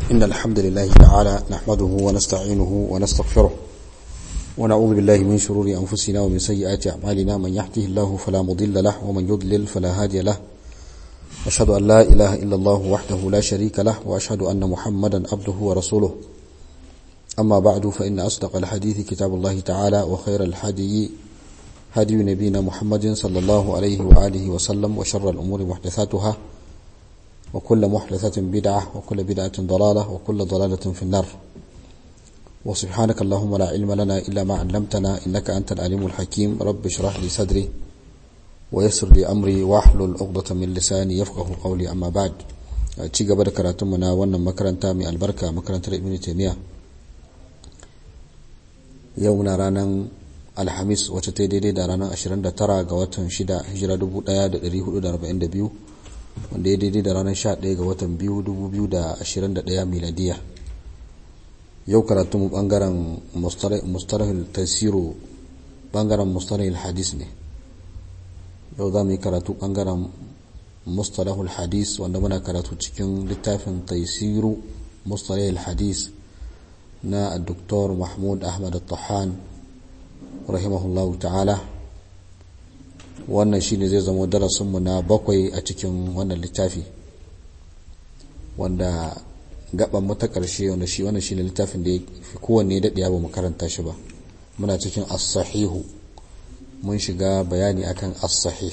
إن الحمد لله تعالى نحمده ونستعينه ونستغفره ونعوذ بالله من شرور أنفسنا ومن سيئات أعمالنا من يهده الله فلا مضل له ومن يضلل فلا هادي له أشهد أن لا إله إلا الله وحده لا شريك له وأشهد أن محمدا عبده ورسوله أما بعد فإن أصدق الحديث كتاب الله تعالى وخير الحدي هدي نبينا محمد صلى الله عليه وآله وسلم وشر الأمور محدثاتها وكل محدثة بدعة وكل بدعة ضلالة وكل ضلالة في النار وسبحانك اللهم لا علم لنا إلا ما علمتنا إنك أنت العليم الحكيم رب اشرح لي صدري ويسر لي أمري واحلل عقدة من لساني يفقه قولي أما بعد ci gaba da karatunmu na wannan makaranta mai albarka makarantar ibn taymiya yau na ranar alhamis wacce ta daidai da ranar 29 ga watan 6 hijira 1442 wanda ya daidai da ranar 11 ga watan 2021 miladiya yau karatunmu bangaren mustarahil tasiru bangaren mustarahil hadis ne yau za mu yi karatu bangaren mustalahul hadis wanda muna karatu cikin littafin tasiru mustalahil hadis na Dr. Mahmud Ahmad Al-Tahan rahimahullahu ta'ala wannan shine zai zama darasinmu na bakwai a cikin wannan littafi wanda gaban mu ta karshe wanda shi wannan shine littafin da fi kowanne daɗe ba mu karanta shi ba muna cikin as-sahihu mun shiga bayani akan as-sahih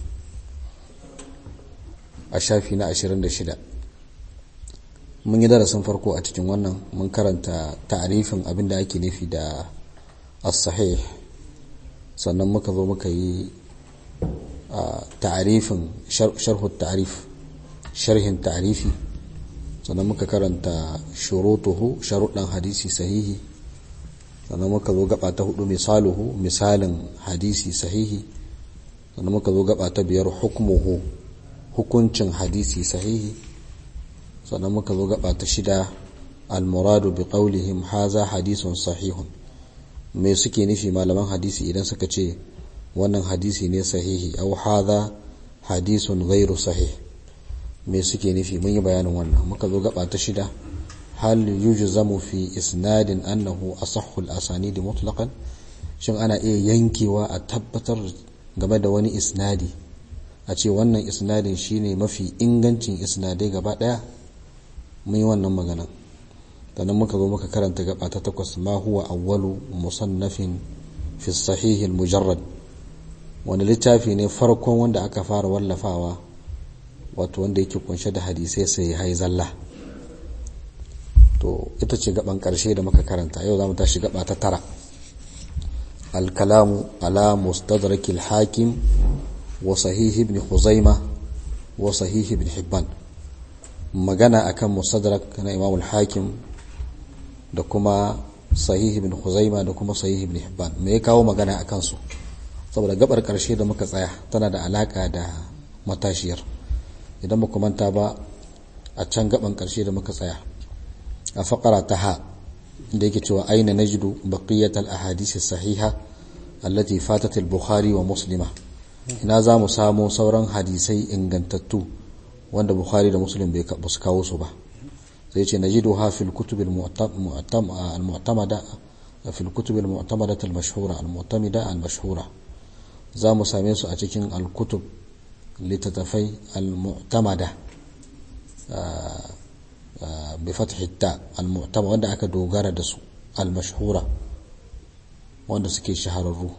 a shafi na 26 mun yi darasin farko a cikin wannan mun karanta ta'arifin abin da ake nufi da as-sahih sannan muka zo muka yi ta'arifin sharhu ta'arif sharhin ta'arifi sannan muka karanta shurutuhu sharuɗan hadisi sahihi sannan muka zo gaba ta hudu misaluhu misalin hadisi sahihi sannan muka zo gaba ta biyar hukmuhu hukuncin hadisi sahihi sannan muka zo gaba ta shida almuradu bi qawlihim haza hadisun sahihun me suke nufi malaman hadisi idan suka ce wannan hadisi ne sahihi au haza hadisun ghairu sahih me suke nufi mun yi bayanin wannan muka zo gaba ta shida hal yujzamu fi isnadin annahu asahhul asanid mutlaqan shin ana iya yankewa a tabbatar game da wani isnadi a ce wannan isnadin shine mafi ingancin isnadai gaba daya mun yi wannan magana sannan muka zo muka karanta gaba ta takwas ma huwa awwalu musannafin fi sahih mujarrad wani littafi ne farkon wanda aka fara wallafawa wato wanda yake kunshe da hadisai sai hai zalla to ita ce gaban karshe da muka karanta yau zamu tashi gaba ta tara الكلام على مستدرك الحاكم وصحيح ابن خزيمة وصحيح ابن حبان magana akan mustadrak na Imam al-Hakim da kuma sahih ibn Khuzaima da kuma sahih ibn Hibban me ya kawo magana akan su saboda gabar karshe da muka tsaya tana da alaka da matashiyar idan muka manta ba a can gaban karshe da muka tsaya a faqara ta ha da yake cewa aina najdu baqiyat al-ahadith as-sahiha allati fatat al-Bukhari wa Muslima ina za mu samu sauran hadisai ingantattu wanda bukhari da muslim bai su kawo su ba sai ce najidu ha fil kutub al mu'tamada fil kutub al mu'tamada al mashhura al mu'tamida al mashhura za mu same su a cikin al kutub litatafai al mu'tamada bi fathi ta al mu'tamada wanda aka dogara da su al mashhura wanda suke shahararru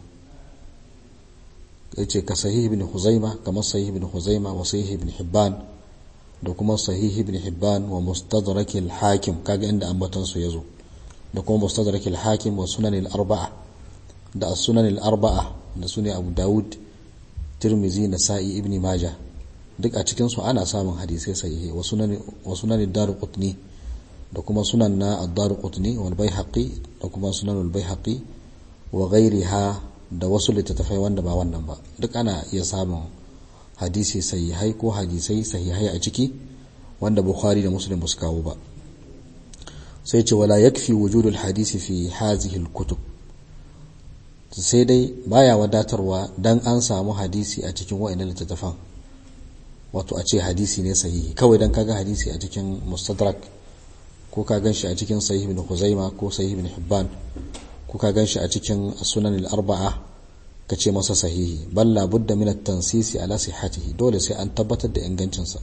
yace ka sahih ibn huzaima kamar sahih ibn huzaima wa sahih ibn hibban da kuma sahih ibn hibban wa mustadrak al-hakim kaga inda ambatan su yazo da kuma mustadrak al-hakim wa sunan al-arba'a da as-sunan al-arba'a da sunan abu daud tirmizi nasa'i ibn majah duk a cikin su ana samun hadisai sahihi wa sunan wa sunan ad-darqutni da kuma sunan na ad-darqutni wal baihaqi da kuma sunan al-baihaqi wa ghayriha da wasu littattafai wanda ba wannan ba duk ana iya samun hadisi sahihai ko hadisai sahihai a ciki wanda bukhari da muslim ba su kawo ba sai ce wala yakfi wujudul hadisi fi hazihi kutub sai dai baya wadatarwa dan an samu hadisi a cikin wa'annan littattafan wato a ce hadisi ne sahihi kawai dan kaga hadisi a cikin mustadrak ko ka ganshi a cikin sahih ibn Khuzaima ko sahih ibn Hibban ko ka ganshi a cikin sunan al-arba'a ka ce masa sahihi balla budda min at-tansisi ala sihhatihi dole sai an tabbatar da ingancinsa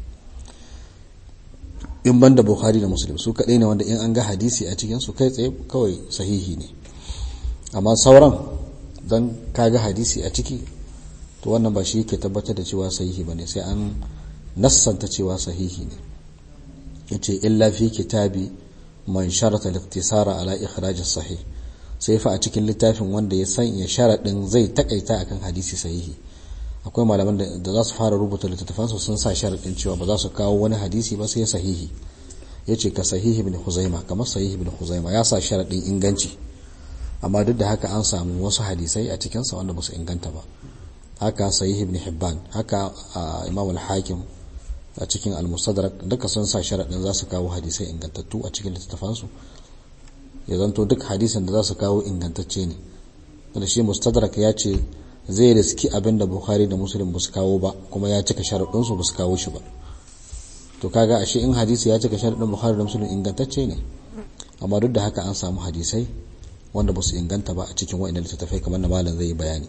in banda Bukhari da Muslim su kadai ne wanda in an ga hadisi a cikin su kai tsaye kawai sahihi ne amma sauran dan kaga hadisi a ciki to wannan ba shi yake tabbatar da cewa sahihi bane sai an nassanta cewa sahihi ne yace illa fi kitabi man sharata al-iktisara ala ikhraj as-sahih sai fa a cikin littafin wanda ya sanya sharadin zai takaita akan hadisi sahihi akwai malaman da za su fara rubuta littattafansu sun sa sharadin cewa ba za su kawo wani hadisi ba sai sahihi yace ka sahihi ibn Khuzaima kamar sahihi ibn Khuzaima ya sa sharadin inganci amma duk da haka an samu wasu hadisai a cikin sa wanda ba su inganta ba haka sahihi ibn Hibban haka Imam al-Hakim a cikin al-Mustadrak duka sun sa sharadin za su kawo hadisai ingantattu a cikin littattafansu ya zanto duk hadisin da za su kawo ingantacce ne da shi Mustadrak ya ce zai riski abin da Bukhari da Muslim ba su kawo ba kuma ya cika sharaɗinsu ba su kawo shi ba to kaga ashe in hadisi ya cika sharaɗin Bukhari da Muslim ingantacce ne amma duk da haka an samu hadisai wanda ba su inganta ba a cikin wa'annan littattafai kamar na malam zai yi bayani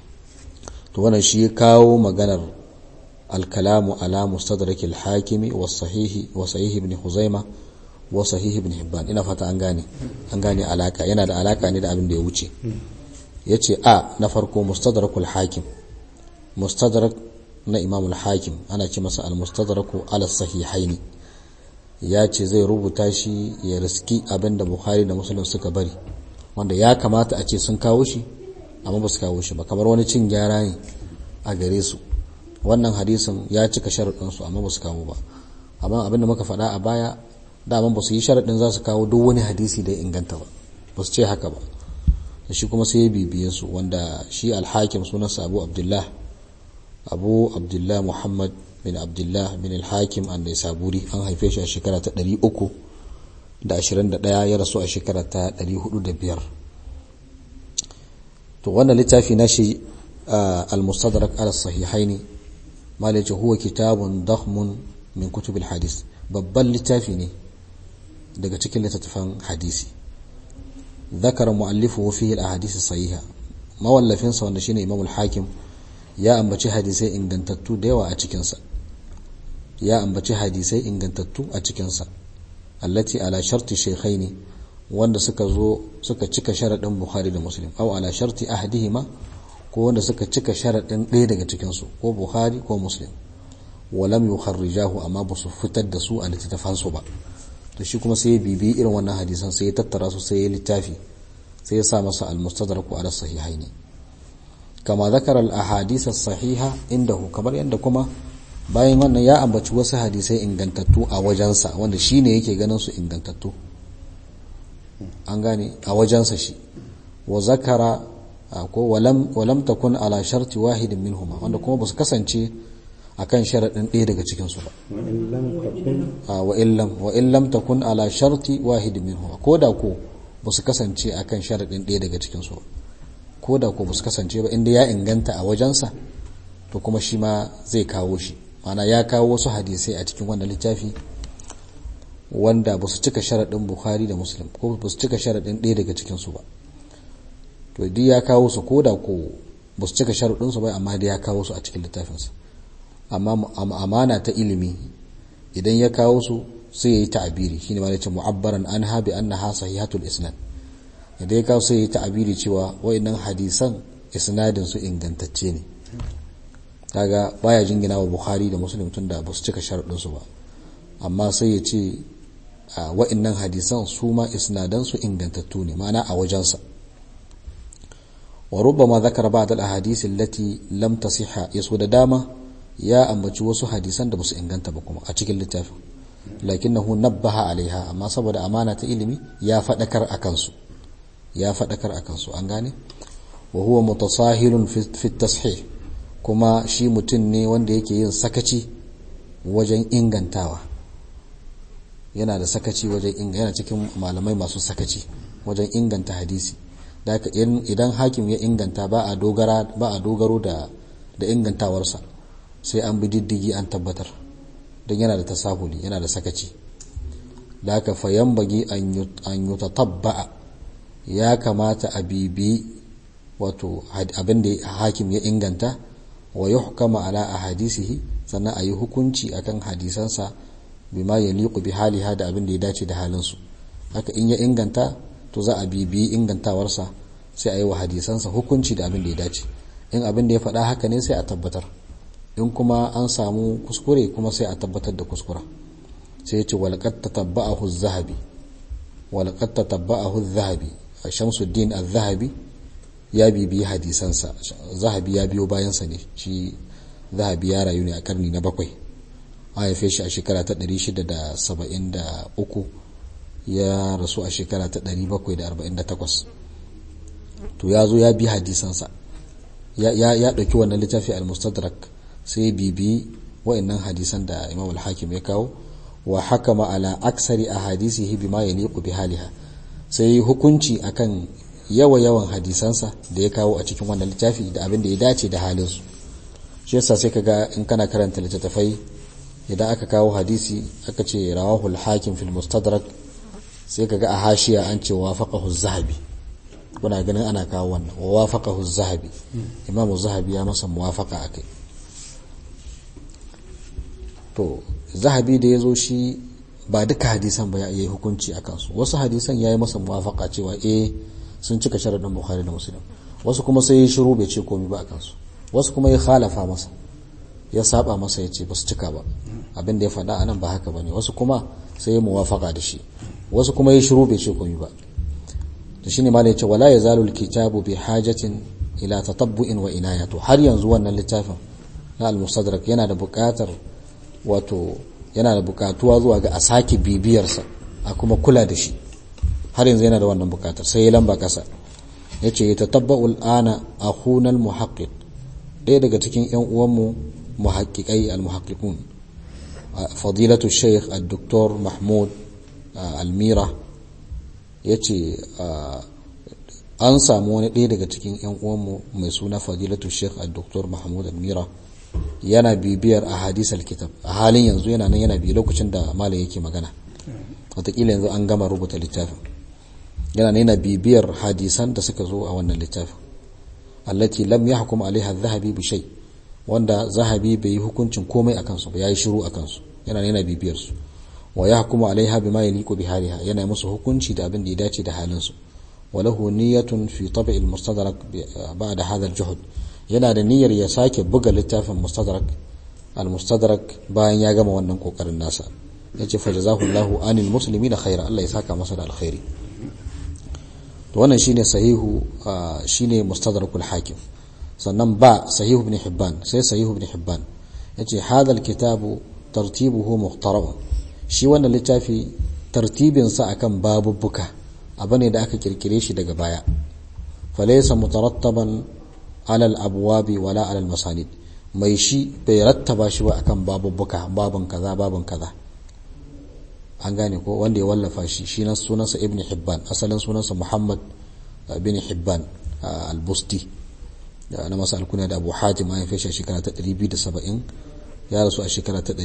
to wannan shi kawo maganar al-kalamu ala mustadrak al-hakimi wa sahihi wa sahih ibn Huzaima wa sahih ibn Hibban ina fata an gane an gane alaka yana da alaka ne da abin da ya wuce ya ce a na farko mustadrakul hakim mustadrak na imamul hakim ana ce masa al-mustadraku ala sahihaini ya ce zai rubuta shi ya riski abinda bukhari da muslim suka bari wanda ya kamata a ce sun kawo shi amma ba su kawo shi ba kamar wani cin gyara ne a gare su wannan hadisin ya cika sharaɗinsu amma ba su kawo ba amma abinda muka faɗa a baya daman ba su yi sharaɗin za su kawo duk wani hadisi da ya inganta ba ba su ce haka ba da shi kuma sai ya bibiye su wanda shi alhakim sunansa abu abdullah abu abdullah muhammad bin abdullah bin alhakim an da saburi an haife shi a shekara ta 321 ya rasu a shekara ta 405 to wannan littafi na shi al-mustadrak ala sahihaini malaci huwa kitabun dakhmun min kutubil hadis babban littafi ne daga cikin littattafan hadisi ذكر مؤلفه فيه الاحاديث الصحيحه mawallafin sa wanda shine Imam al-Hakim ya ambaci hadisai ingantattu da yawa a cikin sa ya ambaci hadisai ingantattu a cikin sa allati ala sharti shaykhaini wanda suka zo suka cika sharadin Bukhari da Muslim aw ala sharti ahadihima ko wanda suka cika sharadin ɗaya daga cikin su ko Bukhari ko Muslim walam yukharrijahu amma ba su fitar da su a littattafan su ba to shi kuma sai ya bibi irin wannan hadisan sai ya tattara su sai ya littafi sai ya sa masa al-mustadraku ala sahihaini kama zakara al-ahadith as-sahiha indahu kamar yadda kuma bayan wannan ya ambaci wasu hadisai ingantattu a wajensa wanda shine yake ganin su ingantattu an gane a wajensa shi wa zakara ko walam walam takun ala sharti wahidin minhuma wanda kuma ba su kasance akan sharaɗin ɗaya daga cikinsu ba wa in lam takun ala sharti wahidin minhu ko da ko ba su kasance akan sharaɗin ɗaya daga cikinsu ba ko da ko ba su kasance ba inda ya inganta a wajensa to kuma shi ma zai kawo shi mana ya kawo wasu hadisai a cikin wannan littafi wanda ba su cika sharaɗin bukhari da muslim ko ba su cika sharaɗin ɗaya daga cikinsu ba to duk ya kawo su ko da ko ba su cika sharaɗinsu ba amma da ya kawo su a cikin littafinsa amma amana ta ilimi idan ya kawo su sai ya yi ta'abiri shine ma yace mu'abbaran anha bi annaha sahihatul isnad idan ya kawo sai ya yi ta'abiri cewa wayannan hadisan isnadin su ingantacce ne kaga baya jingina wa bukhari da muslim tun da ba su cika sharuɗin su ba amma sai ya ce wayannan hadisan su ma isnadan su ingantattu ne ma'ana a wajensa wa rubbama zakara ba'd al-ahadith allati lam tasihha yaso da dama ya ambaci wasu hadisan da basu inganta ba kuma a cikin littafin lakinnahu nabbaha alaiha amma saboda amana ta ilimi ya fadakar akan su ya fadakar akan su an gane wa huwa mutasahilun fi tashih kuma shi mutum ne wanda yake yin sakaci wajen ingantawa yana da sakaci wajen yana cikin malamai masu sakaci wajen inganta hadisi idan hakim ya inganta ba a dogara ba a dogaro da da ingantawarsa sai an bi diddigi an tabbatar don yana da tasahuli yana da sakaci da haka fayan bagi an yi tatabba'a ya kamata a bibi wato abin da hakim ya inganta wa ya hukama ala a hadisihi sannan a yi hukunci akan hadisansa bima ya liku bi haliha da abin da ya dace da halinsu haka in ya inganta to za a bibi ingantawarsa sai a yi wa hadisansa hukunci da abin da ya dace in abin da ya faɗa haka ne sai a tabbatar in kuma an samu kuskure kuma sai a tabbatar da kuskura sai ya ce walƙat tatabba'ahu zahabi walƙat tatabba'ahu zahabi a shamsuddin az-zahabi ya bibiyi hadisansa zahabi ya biyo bayansa ne shi zahabi ya rayu ne a karni na bakwai a haife shi a shekara ta 673 ya rasu a shekara ta 748 to ya zo ya bi hadisansa ya ɗauki wannan littafi al-mustadrak sai bibi wa'annan hadisan da imam al-hakim ya kawo wa hakama ala aksari a hadisihi bima yaliqu bi haliha sai hukunci akan yawa yawan hadisansa da ya kawo a cikin wannan littafi da abin da ya dace da halinsu shi yasa sai kaga in kana karanta littattafai idan aka kawo hadisi aka ce rawahu al-hakim fil mustadrak sai kaga a hashiya an ce wafaqahu az-zahabi kuna ganin ana kawo wannan wa wafaqahu az-zahabi imam az-zahabi ya masa muwafaqa akai to zahabi da yazo shi ba duka hadisan ba ya yi hukunci akan su wasu hadisan yayi masa muwafaqa cewa eh sun cika sharadin bukhari da muslim wasu kuma sai ya shiru bai ce komai ba akan su wasu kuma ya khalafa masa ya saba masa ya ce ba su cika ba abin da ya faɗa anan ba haka bane wasu kuma sai ya muwafaqa da shi wasu kuma ya shiru bai ce komai ba to shine malai ce wala yazalu alkitabu bi hajatin ila tatabbu'in wa inayatu har yanzu wannan littafin na al-mustadrak yana da buƙatar wato yana da buƙatuwa zuwa ga a sake bibiyarsa a kuma kula da shi har yanzu yana da wannan buƙatar sai ya lamba kasa yace ya tatabba'u al-ana akhuna al-muhaqqiq ɗaya daga cikin ƴan uwanmu muhaqqiqai al-muhaqqiqun fadilatu shaykh al-doktor mahmud almira ya ce an samu wani ɗaya daga cikin 'yan uwanmu mai suna fadilatu sheikh al-doktor mahmud almira yana bibiyar a hadis kitab a halin yanzu yana nan yana biyu lokacin da malam yake magana watakila yanzu an gama rubuta littafin yana yana bibiyar hadisan da suka zo a wannan littafin allati lam yahkum alaiha zahabi bi shay wanda zahabi bai yi hukuncin komai akan su ba yayi shiru akan su yana yana bibiyar su wa yahkumu alaiha bima yaliqu bi haliha yana musu hukunci da abin da ya dace da halin su walahu niyyatun fi tab' al-mustadrak ba'da hadha al-juhd yana da niyyar ya sake buga littafin mustadrak al-mustadrak bayan ya gama wannan kokarin nasa yace fa jazahu anil muslimina khaira Allah ya saka masa da alkhairi to wannan shine sahihu shine mustadrakul hakim sannan ba sahihu ibn hibban sai sahihu ibn hibban yace hadha al-kitabu tartibuhu muhtaram shi wannan littafi tartibinsa akan babubbuka abu ne da aka kirkire shi daga baya falaysa mutarattaban ala al-abwabi wala ala al-masanid mai shi bai rattaba shi ba akan babubbuka babun kaza babun kaza an gane ko wanda ya wallafa shi shi nan sunansa ibn hibban asalin sunansa muhammad bin hibban al-busti na masa alkuna da abu hatim an haife shi a shekara ta 270 ya rasu a shekara ta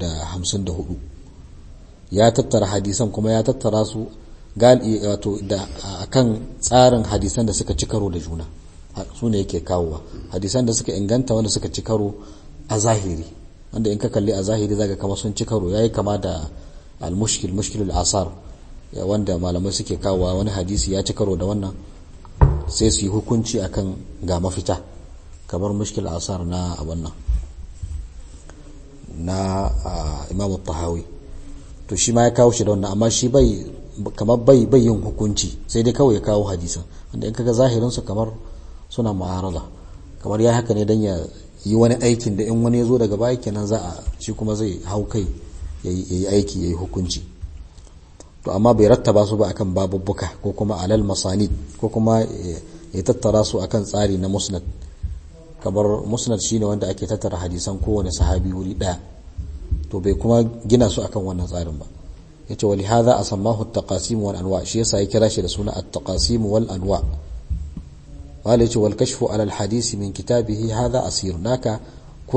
354 ya tattara hadisan kuma ya tattara su wato da akan tsarin hadisan da suka ci karo da juna su ne yake kawowa hadisan da suka inganta wanda suka ci karo a zahiri wanda in ka kalli a zahiri zaga kama sun ci karo yayi kama da al-mushkil mushkilul asar wanda malamai suke kawowa wani hadisi ya ci karo da wannan sai su yi hukunci akan ga mafita kamar mushkil asar na wannan na imam tahawi to shi ma ya kawo shi da wannan amma shi bai kamar bai bai yin hukunci sai dai kawai ya kawo hadisan wanda in kaga zahirin su kamar suna mu'arada kamar ya haka ne dan ya yi wani aikin da in wani ya zo daga baya kenan za a shi kuma zai hau kai ya yi aiki ya yi hukunci to amma bai rattaba su ba akan babubbuka ko kuma alal masanid ko kuma ya tattara su akan tsari na musnad kamar musnad shine wanda ake tattara hadisan kowane sahabi wuri daya to bai kuma gina su akan wannan tsarin ba yace wali hadha asammahu at-taqasim wal anwa shi yasa ya kira shi da suna at-taqasim wal anwa wala yace wal kashfu ala al-hadisi min kitabihi hadha asir naka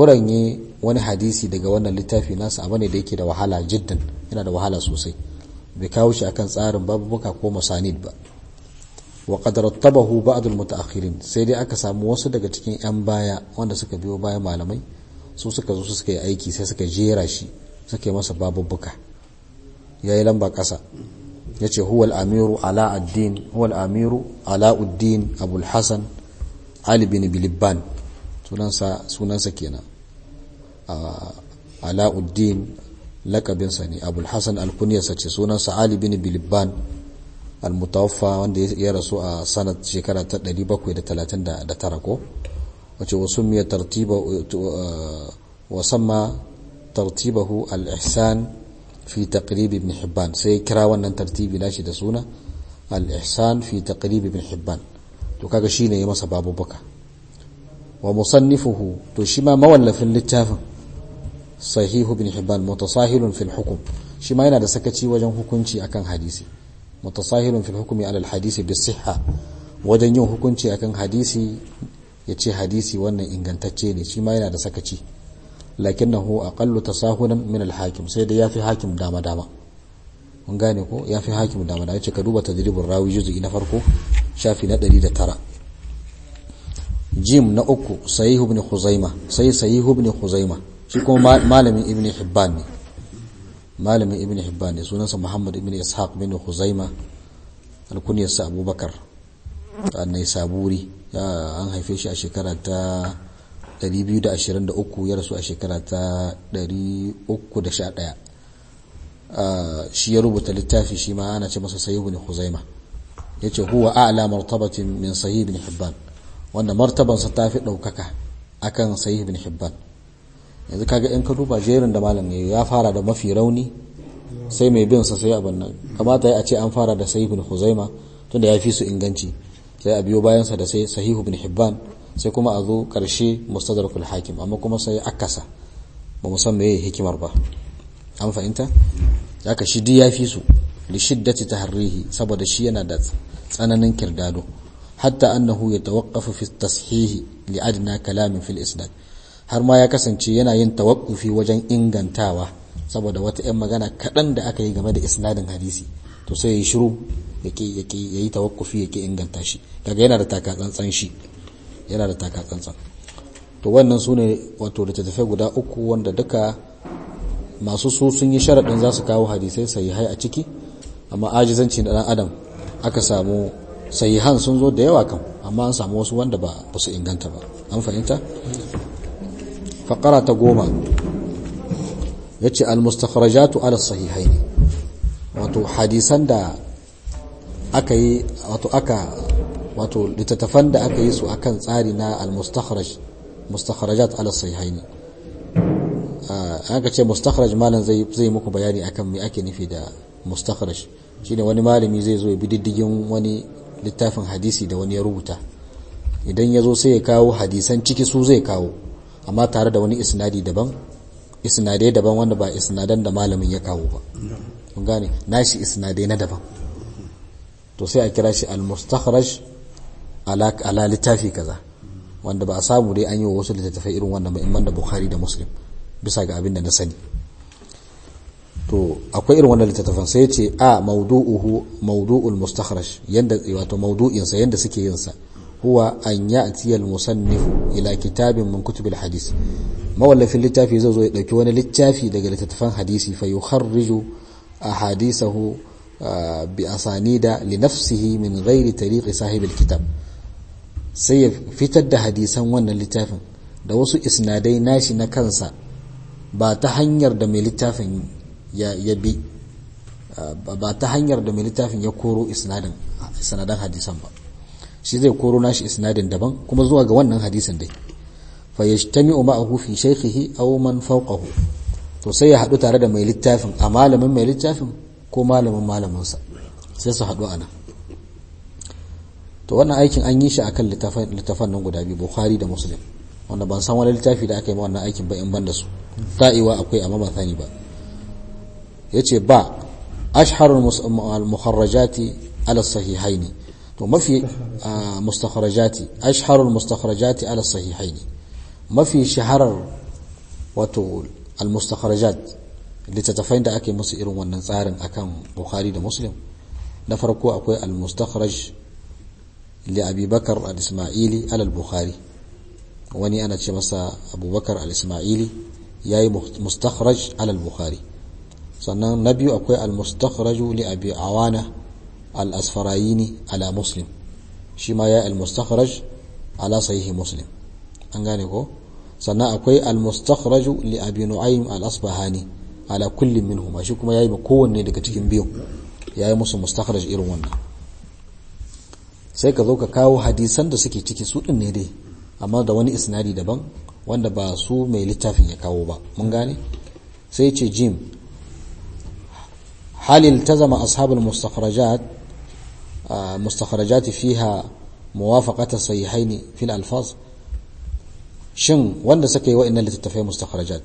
kuranye wani hadisi daga wannan littafi nasa abu ne da yake da wahala jiddan yana da wahala sosai bai kawo shi akan tsarin babubuka ko masanid ba wa qad rattabahu ba'd al-mutaakhirin sai dai aka samu wasu daga cikin yan baya wanda suka biyo bayan malamai su suka zo suka yi aiki sai suka jera shi suka yi masa babubuka yayi lamba kasa yace huwa al-amiru ala ad-din huwa al-amiru ala ud-din abul hasan ali bin bilibban sunansa sunansa kenan ala ud-din lakabinsa ne abul hasan al-kunyarsa ce sunansa ali bin bilibban al-mutawaffa wanda ya rasu a sanat shekara ta 739 ko wace wasu miya tartiba wasamma tartibahu al-ihsan fi taqrib ibn hibban sai kira wannan tartibi nashi da suna al-ihsan fi taqrib ibn hibban to kaga shine ya masa babu baka wa musannifuhu to shi ma mawallafin littafin sahihu ibn hibban mutasahilun fil hukm shi ma yana da sakaci wajen hukunci akan hadisi mutasahilun fil hukmi ala al hadisi bis sihha wajen yin hukunci akan hadisi yace hadisi wannan ingantacce ne shi ma yana da sakaci lakinnahu aqallu tasahulan min al hakim sai da yafi hakim dama dama mun gane ko yafi hakim dama dama yace ka duba tadribur rawi juz'i na farko shafi na 109 jim na uku sahih ibn khuzaima sai sahih ibn khuzaima shi kuma malamin ibn hibban ne malamin ibn hibban ne sunansa muhammad ibn ishaq bin khuzaima alkunyarsa abubakar annai saburi ya an haife shi a shekara ta 223 ya rasu a shekara ta 311 shi ya rubuta littafi shi ma ana ce masa sahih ibn khuzaima yace huwa a'la martabatin min sahih ibn hibban wanda martabansa ta fi daukaka akan sahih ibn hibban yanzu kaga in ka duba jerin da malam ya fara da mafi rauni sai mai bin sa sai abin nan kamata ya ce an fara da sahih ibn khuzaima tunda ya fi su inganci sai a biyo bayan sa da sai sahih ibn hibban sai kuma a zo karshe mustadrakul hakim amma kuma sai akasa ba mu san meye hikimar ba an fahimta haka shi duk ya fi su li shiddati taharrihi saboda shi yana da tsananin kirdado hatta annahu yatawaqqafu fi tashihi li adna kalamin fil isnad har ma ya kasance yana yin tawakkufi wajen ingantawa saboda wata 'yan magana kaɗan da aka yi game da isnadin hadisi to sai ya yi shiru ya yi tawakkufi ya ke inganta shi kaga yana da takatsantsan shi yana da takatsantsan to wannan su ne wato da tattafai guda uku wanda duka masu su sun yi sharaɗin za su kawo hadisai sahihai a ciki amma ajizanci na ɗan adam aka samu sahihan sun zo da yawa kan amma an samu wasu wanda ba su inganta ba an fahimta faƙara ta goma ya ce almustakharajatu ala sahihai ne wato hadisan da aka yi wato aka wato littattafan da aka yi su akan tsari na almustakharaj mustakharajat ala sahihai ne aka ce mustakharaj malam zai zai muku bayani akan me ake nufi da mustakharaj shine wani malami zai zo ya bi diddigin wani littafin hadisi da wani ya rubuta idan ya zo sai ya kawo hadisan ciki su zai kawo amma tare da wani isnadi daban isnadai daban wanda ba isnadan da malamin ya kawo ba kun gane nashi isnadai na daban to sai a kira shi al-mustakhraj ala ala littafi kaza wanda ba a samu dai an yi wasu littattafai irin wannan ba in da bukhari da muslim bisa ga abin da na sani to akwai irin wannan littattafan sai ce a mawdu'uhu mawdu'ul mustakhraj yanda wato mawdu'in sa yanda suke yin sa huwa an ya'ti al-musannif ila kitabin min kutubil hadis mawallafin littafi zai zo ya dauki wani littafi daga littattafan hadisi fa yukharriju ahadithahu bi asanida li nafsihi min ghairi tariqi sahibil kitab sai ya fitar da hadisan wannan littafin da wasu isnadai nashi na kansa ba ta hanyar da mai littafin ya bi ba ta hanyar da mai littafin ya koro isnadin sanadan hadisan ba shi zai koro nashi isnadin daban kuma zuwa ga wannan hadisin dai fa yajtami'u ma'ahu fi shaykhihi aw man fawqahu to sai ya hadu tare da mai littafin a malamin mai littafin ko malamin malamin sa sai su hadu ana to wannan aikin an yi shi akan littafan littafan nan guda biyu Bukhari da Muslim wanda ban san wani littafi da aka yi wannan aikin ba in ban da su ta'iwa akwai amma ba sani ba yace ba ashharul mukharrajati ala sahihaini to mafi mustakharajati ashharul mustakharajati ala sahihaini mafi shaharar wato al mustakharajat littattafai da ake musu irin wannan tsarin akan bukhari da muslim na farko akwai al-mustakhraj li abi bakar al-ismaili alal bukhari wani ana ce masa abubakar al-ismaili ya yi mustakhraj alal bukhari sannan na biyu akwai al-mustakhraju li abi awana al-asfarayini ala muslim shi ma ya al-mustakhraj ala sahihi muslim an gane ko sannan akwai al-mustakhraju li abi nu'aym al-asbahani ala kullin minhum shi kuma yayi kowanne daga cikin biyu yayi musu mustakhraj irin wannan sai ka zo ka kawo hadisan da suke ciki su din ne dai amma da wani isnadi daban wanda ba su mai littafin ya kawo ba mun gane sai ce jim hal iltazama ashabul mustakhrajat mustakhrajat fiha muwafaqat sahihaini fil alfaz shin wanda suka yi wa'annan littattafai mustakhrajat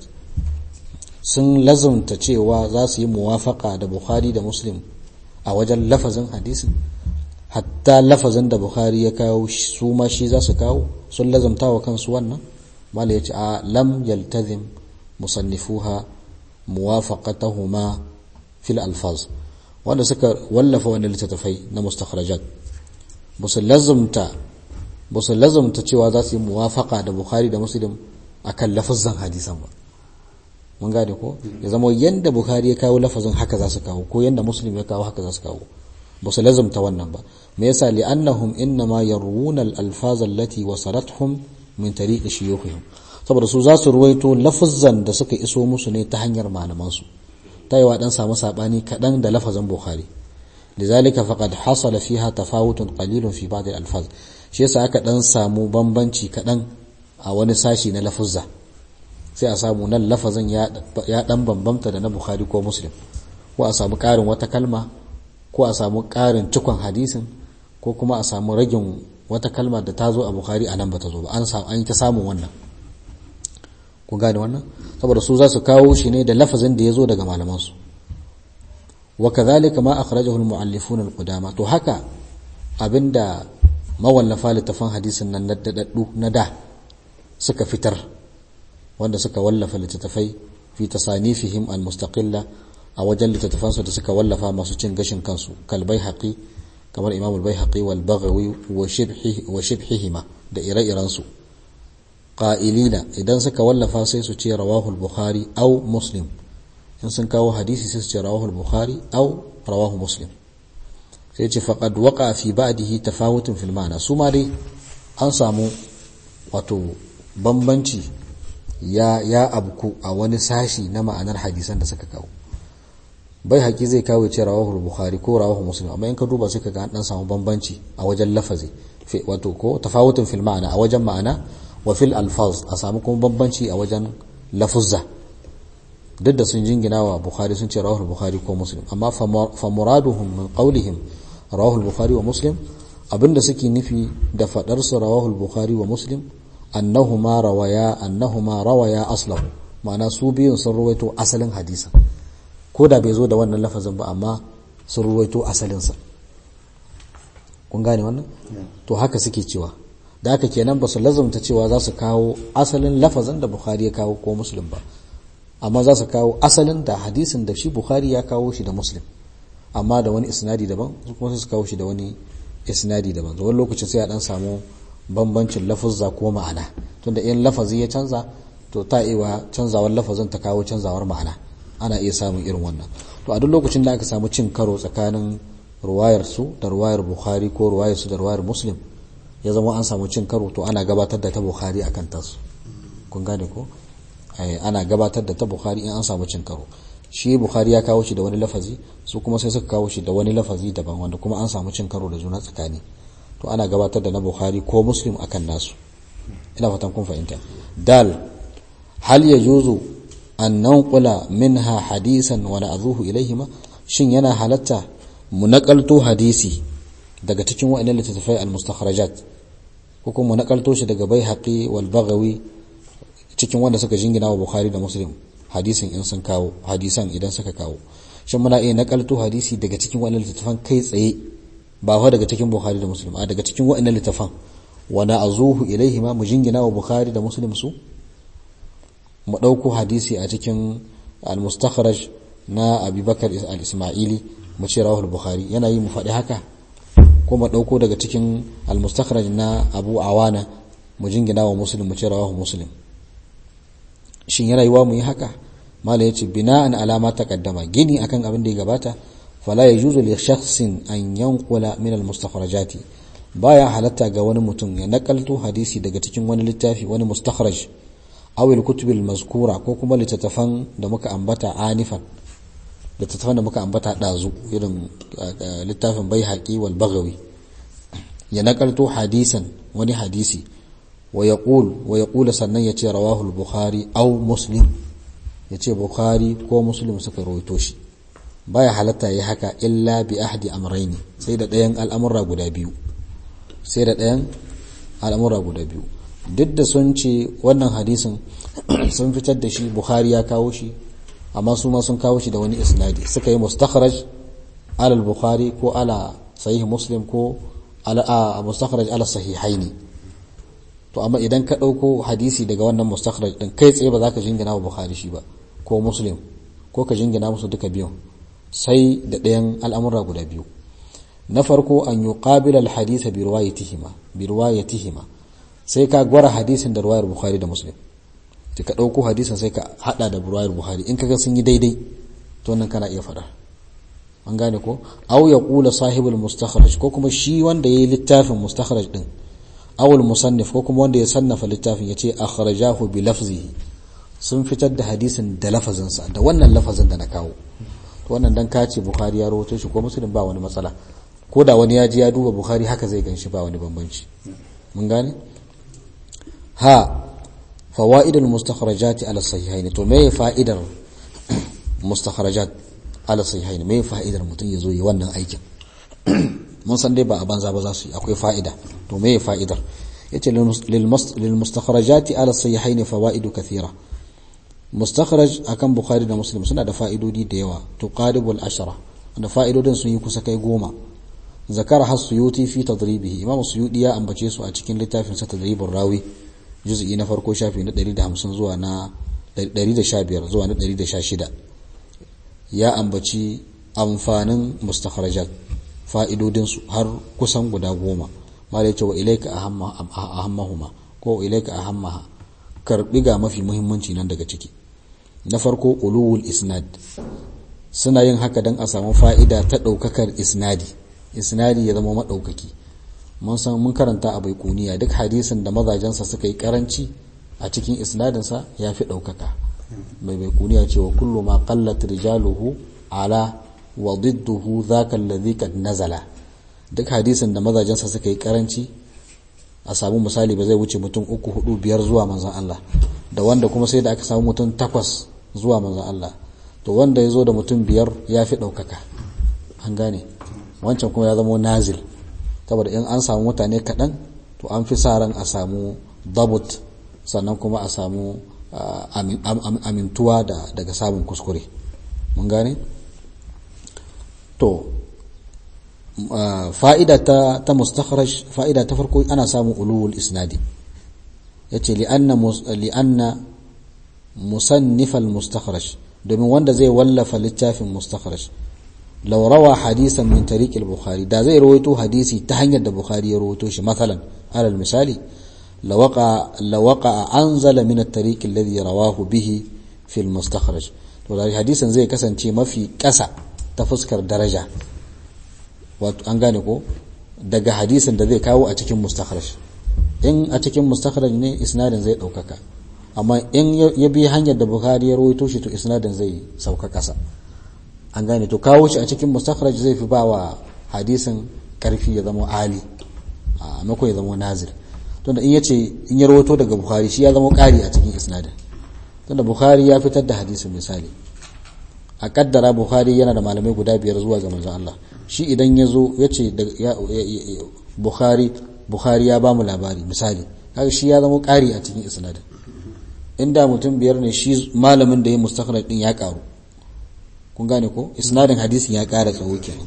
sun lazumta cewa za su yi muwafaqa da bukhari da muslim a wajen lafazin hadisin hatta lafazin da bukhari ya kawo su ma shi za su kawo sun lazumta wa kansu wannan mala yace a lam yaltazim musannifuha muwafaqatahuma fil alfaz wanda suka wallafa wannan littattafai na mustakhrajat busu lazumta busu lazumta cewa za su yi muwafaqa da bukhari da muslim akan lafazan hadisan ba mun gane ko ya zama yanda bukhari ya kawo lafazin haka za su kawo ko yanda muslim ya kawo haka za su kawo ba su lazumta wannan ba me yasa li'annahum innama yarwuna al-alfaz allati wasalathum min tariqi shuyukhihim saboda su za su ruwaito lafazan da suka iso musu ne ta hanyar malaman su tayiwa dan samu sabani kadan da lafazin bukhari lidhalika faqad hasala fiha tafawutun qalilun fi ba'd al-alfaz shi yasa aka dan samu bambanci kadan a wani sashi na lafuzza sai a samu nan lafazin ya dan bambamta da na bukhari ko muslim ko a samu karin wata kalma ko a samu karin cikon hadisin ko kuma a samu ragin wata kalma da ta zo a bukhari a nan ba ta zo ba an samu an yi ta samun wannan ku gane wannan saboda su za su kawo shi ne da lafazin da ya zo daga malamansu wa kadhalika ma akhrajahu al-mu'allifun al-qudama to haka abinda mawallafa littafan hadisin nan na dadaddu na da suka fitar wanda suka wallafa littattafai fi tasanifihim al-mustaqilla a wajen littattafansu da suka wallafa masu cin gashin kansu kalbai haƙi kamar imamul bai haƙi wal bagawi wa shibhihima da ire-irensu ƙa'ilina idan suka wallafa sai su ce rawahul bukhari au muslim in sun kawo hadisi sai su ce rawahul bukhari au rawahu muslim sai ce faqad waqa fi ba'dihi tafawutun fil ma'na su ma dai an samu wato bambanci ya ya abku a wani sashi na ma'anar hadisan da suka kawo bai haƙi zai kawo ce rawahul bukhari ko rawahu muslim amma in ka duba sai ka ga an dan samu bambanci a wajen lafazi wato ko tafawutun fil ma'ana a wajen ma'ana wa fil alfaz a samu kuma bambanci a wajen lafuzza duk da sun jingina wa bukhari sun ce rawahul bukhari ko muslim amma fa muraduhum min qawlihim rawahul bukhari wa muslim abinda suke nufi da fadar su rawahul bukhari wa muslim annahuma rawaya annahuma rawaya aslahu ma'ana su biyun sun ruwaito asalin hadisin ko da bai zo da wannan lafazin ba amma sun ruwaito asalinsa kun gane wannan to haka suke cewa da haka kenan ba su lazumta cewa za su kawo asalin lafazin da bukhari ya kawo ko muslim ba amma za su kawo asalin da hadisin da shi bukhari ya kawo shi da muslim amma da wani isnadi daban su kuma su kawo shi da wani isnadi daban wani lokacin sai a dan samu bambancin lafuzza ko ma'ana tunda in lafazi ya canza to ta iya canzawar lafazin ta kawo canzawar ma'ana ana iya samun irin wannan to a duk lokacin da aka samu cin karo tsakanin ruwayar su da ruwayar bukhari ko ruwayar su da ruwayar muslim ya zama an samu cin karo to ana gabatar da ta bukhari akan tasu kun gane ko ana gabatar da ta bukhari in an samu cin karo shi bukhari ya kawo shi da wani lafazi su kuma sai suka kawo shi da wani lafazi daban wanda kuma an samu cin karo da juna tsakani to ana gabatar da na bukhari ko muslim akan nasu ina fatan kun fahimta dal hal yajuzu an nanqula minha hadisan wa na'dhuhu ilayhima shin yana halatta mu nakalto hadisi daga cikin wa'annan littattafai al-mustakhrajat ko kuma mu nakalto shi daga baihaqi wal baghawi cikin wanda suka jingina wa bukhari da muslim hadisin in sun kawo hadisan idan suka kawo shin muna iya nakalto hadisi daga cikin wa'annan littattafan kai tsaye ba fa daga cikin bukhari da muslim a daga cikin wa'annan littattafan wa na'dhuhu ilayhima mu jingina wa bukhari da muslim su mu ɗauko hadisi a cikin al-mustakhraj na abubakar al-ismaili mu ce rawahul bukhari yana yi mu faɗi haka ko mu ɗauko daga cikin al-mustakhraj na abu awana mu jingina wa muslim mu ce rawahu muslim shin yana yiwa mu yi haka mala yace bina'an alama taqaddama gini akan abin da ya gabata fala yajuzu li shakhsin an yanqula min al-mustakhrajati baya halatta ga wani mutum ya nakalto hadisi daga cikin wani littafi wani mustakhraj aw al-kutub al-mazkura ko kuma littattafan da muka ambata anifan littattafan da muka ambata dazu irin littafin baihaqi wal baghawi ya nakalto hadisan wani hadisi wa yaqul wa yaqul sannan yace rawahu al-bukhari aw muslim yace bukhari ko muslim suka rawaito shi baya halatta yi haka illa bi ahdi amraini sai da ɗayan al'amura guda biyu sai da ɗayan al'amura guda biyu duk da sun ce wannan hadisin sun fitar da shi bukhari ya kawo shi amma su ma sun kawo shi da wani isnadi suka yi mustakhraj ala bukhari ko ala sahih muslim ko ala mustakhraj ala sahihaini to amma idan ka ɗauko hadisi daga wannan mustakhraj din kai tsaye ba za ka jingina wa bukhari shi ba ko muslim ko ka jingina musu duka biyun sai da ɗayan al'amura guda biyu na farko an yi ƙabila alhadisa bi ruwayatihima sai ka gwara hadisin da ruwayar bukhari da muslim ta ka ɗauko hadisin sai ka haɗa da ruwayar bukhari in kaga sun yi daidai to nan kana iya faɗa an gane ko aw ya ƙula sahibul mustakhraj ko kuma shi wanda ya yi littafin mustakhraj din awul musannif ko kuma wanda ya sannafa littafin ya ce akhrajahu bi lafzihi sun fitar da hadisin da lafazinsa da wannan lafazin da na kawo wannan dan kace bukhari ya rawaito shi ko muslim ba wani matsala ko da wani ya ji ya duba bukhari haka zai ganshi ba wani bambanci mun gane ha fawaidul mustakhrajat ala sahihaini to me fa'idar mustakhrajat ala sahihaini me fa'idar mutum yazo yi wannan aikin mun san dai ba a banza ba za su yi akwai fa'ida to me fa'idar yace lil mustakhrajat ala sahihaini fawaidu kathira mustakhraj akan bukhari da muslim suna da fa'idodi da yawa tuqaribul ashara da fa'idodin sun yi kusa kai goma zakara has suyuti fi tadribihi imam suyudi ya ambace su a cikin littafin sa tadribur rawi juz'i na farko shafi na 150 zuwa na 115 zuwa na 116 ya ambaci amfanin mustakhrajat fa'idodin su har kusan guda goma mala yace wa ilayka ahammahuma ko ilayka ahammaha karbi ga mafi muhimmanci nan daga ciki na farko ulul isnad suna yin haka don a samu fa'ida ta ɗaukakar isnadi isnadi ya zama maɗaukaki mun san mun karanta a baikuniya duk hadisin da mazajensa suka yi karanci a cikin isnadinsa ya fi ɗaukaka mai baikuniya cewa kullu ma qallat rijaluhu ala wa didduhu dhaka alladhi qad nazala duk hadisin da mazajensa suka yi karanci a samu misali ba zai wuce mutum uku hudu biyar zuwa manzan Allah da wanda kuma sai da aka samu mutum takwas zuwa manzan Allah to wanda ya zo da mutum biyar ya fi ɗaukaka an gane wancan kuma ya zama nazil saboda in an samu mutane kaɗan to an fi sa ran a samu dabut sannan kuma a samu amintuwa daga samun kuskure mun gane to fa'ida ta ta mustakhraj fa'ida ta farko ana samun ulul isnadi yace li'anna li'anna musannif al-mustakhraj domin wanda zai wallafa littafin mustakhraj law rawa hadisan min tariq al-bukhari da zai rawaito hadisi ta hanyar da bukhari ya rawaito shi masalan alal misali lawaqa lawaqa anzala min at-tariq alladhi rawahu bihi fi al-mustakhraj to da hadisin zai kasance mafi kasa ta fuskar daraja wato an gane ko daga hadisin da zai kawo a cikin mustakhraj in a cikin mustakhraj ne isnadin zai daukaka amma in ya bi hanyar da bukhari ya rawaito shi to isnadin zai sauka kasa an gane to kawo shi a cikin mustakhraj zai fi bawa hadisin karfi ya zama ali a mako ya zama nazir tunda in yace in ya rawaito daga bukhari shi ya zama kari a cikin isnadin tunda bukhari ya fitar da hadisin misali a kaddara bukhari yana da malamai guda biyar zuwa ga manzon Allah shi idan ya zo ya ce bukhari bukhari ya ba mu labari misali kaga shi ya zama ƙari a cikin isnadin inda mutum biyar ne shi malamin da ya mustakhraj din ya karu kun gane ko isnadin hadisin ya ƙara tsawo kenan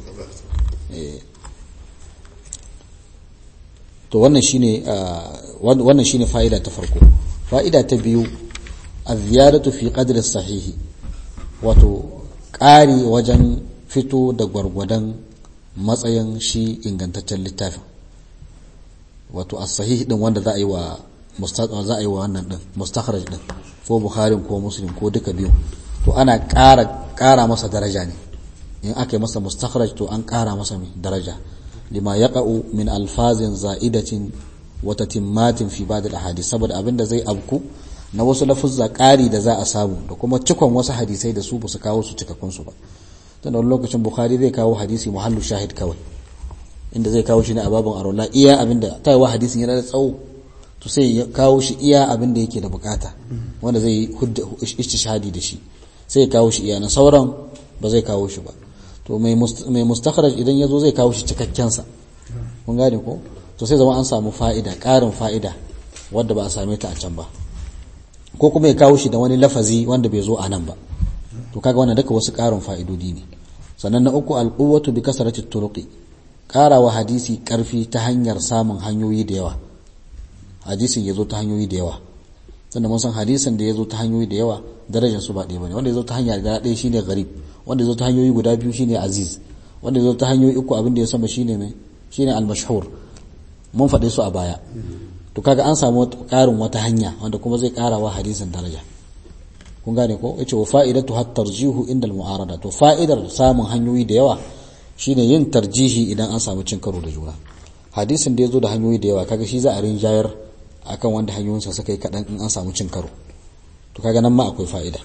to wannan shine wannan shine fa'ida ta farko fa'ida ta biyu az-ziyadatu fi qadri sahihi wato ƙari wajen fito da gwargwadon matsayin shi ingantaccen littafin wato as-sahih din wanda za a yi wa za a yi wa wannan din mustakhraj din ko bukhari ko muslim ko duka biyu to ana ƙara ƙara masa daraja ne in aka yi masa mustakhraj to an ƙara masa daraja lima yaqa'u min alfazin za'idatin wa tatimmatin fi ba'd al-ahadith saboda abinda zai abku na wasu lafuzza ƙari da za a samu da kuma cikon wasu hadisai da su ba su kawo su cikakkun su ba tun da lokacin bukhari zai kawo hadisi muhallu shahid kawai inda zai kawo shi ne a babin arola iya abinda ta yi wa hadisin yana da tsawo to sai ya kawo shi iya abinda yake da bukata wanda zai yi istishhadi da shi sai ya kawo shi iya na sauran ba zai kawo shi ba to mai mustakhraj idan ya zo zai kawo shi cikakken sa kun gane ko to sai zama an samu fa'ida ƙarin fa'ida wadda ba a same ta a can ba ko kuma ya kawo shi da wani lafazi wanda bai zo a nan ba to kaga wannan duka wasu ƙarin fa'idodi ne sannan na uku alquwwatu bi kasrati turuqi ƙarawa hadisi ƙarfi ta hanyar samun hanyoyi da yawa hadisin ya zo ta hanyoyi da yawa sannan mun san hadisin da ya zo ta hanyoyi da yawa darajar su ba ɗaya bane wanda ya zo ta hanya da ɗaya shine gharib wanda ya zo ta hanyoyi guda biyu shine aziz wanda ya zo ta hanyoyi uku abin da ya sama shine mai shine al-mashhur mun faɗe su a baya to kaga an samu ƙarin wata hanya wanda kuma zai ƙara wa hadisin daraja kun gane ko yace wa fa'idatu hat tarjihu inda al-mu'arada to fa'idar samun hanyoyi da yawa shine yin tarjihi idan an samu cin karo da juna hadisin da yazo da hanyoyi da yawa kaga shi za a rinjayar akan wanda hanyoyinsa suka yi kadan in an samu cin karo to kaga nan ma akwai fa'ida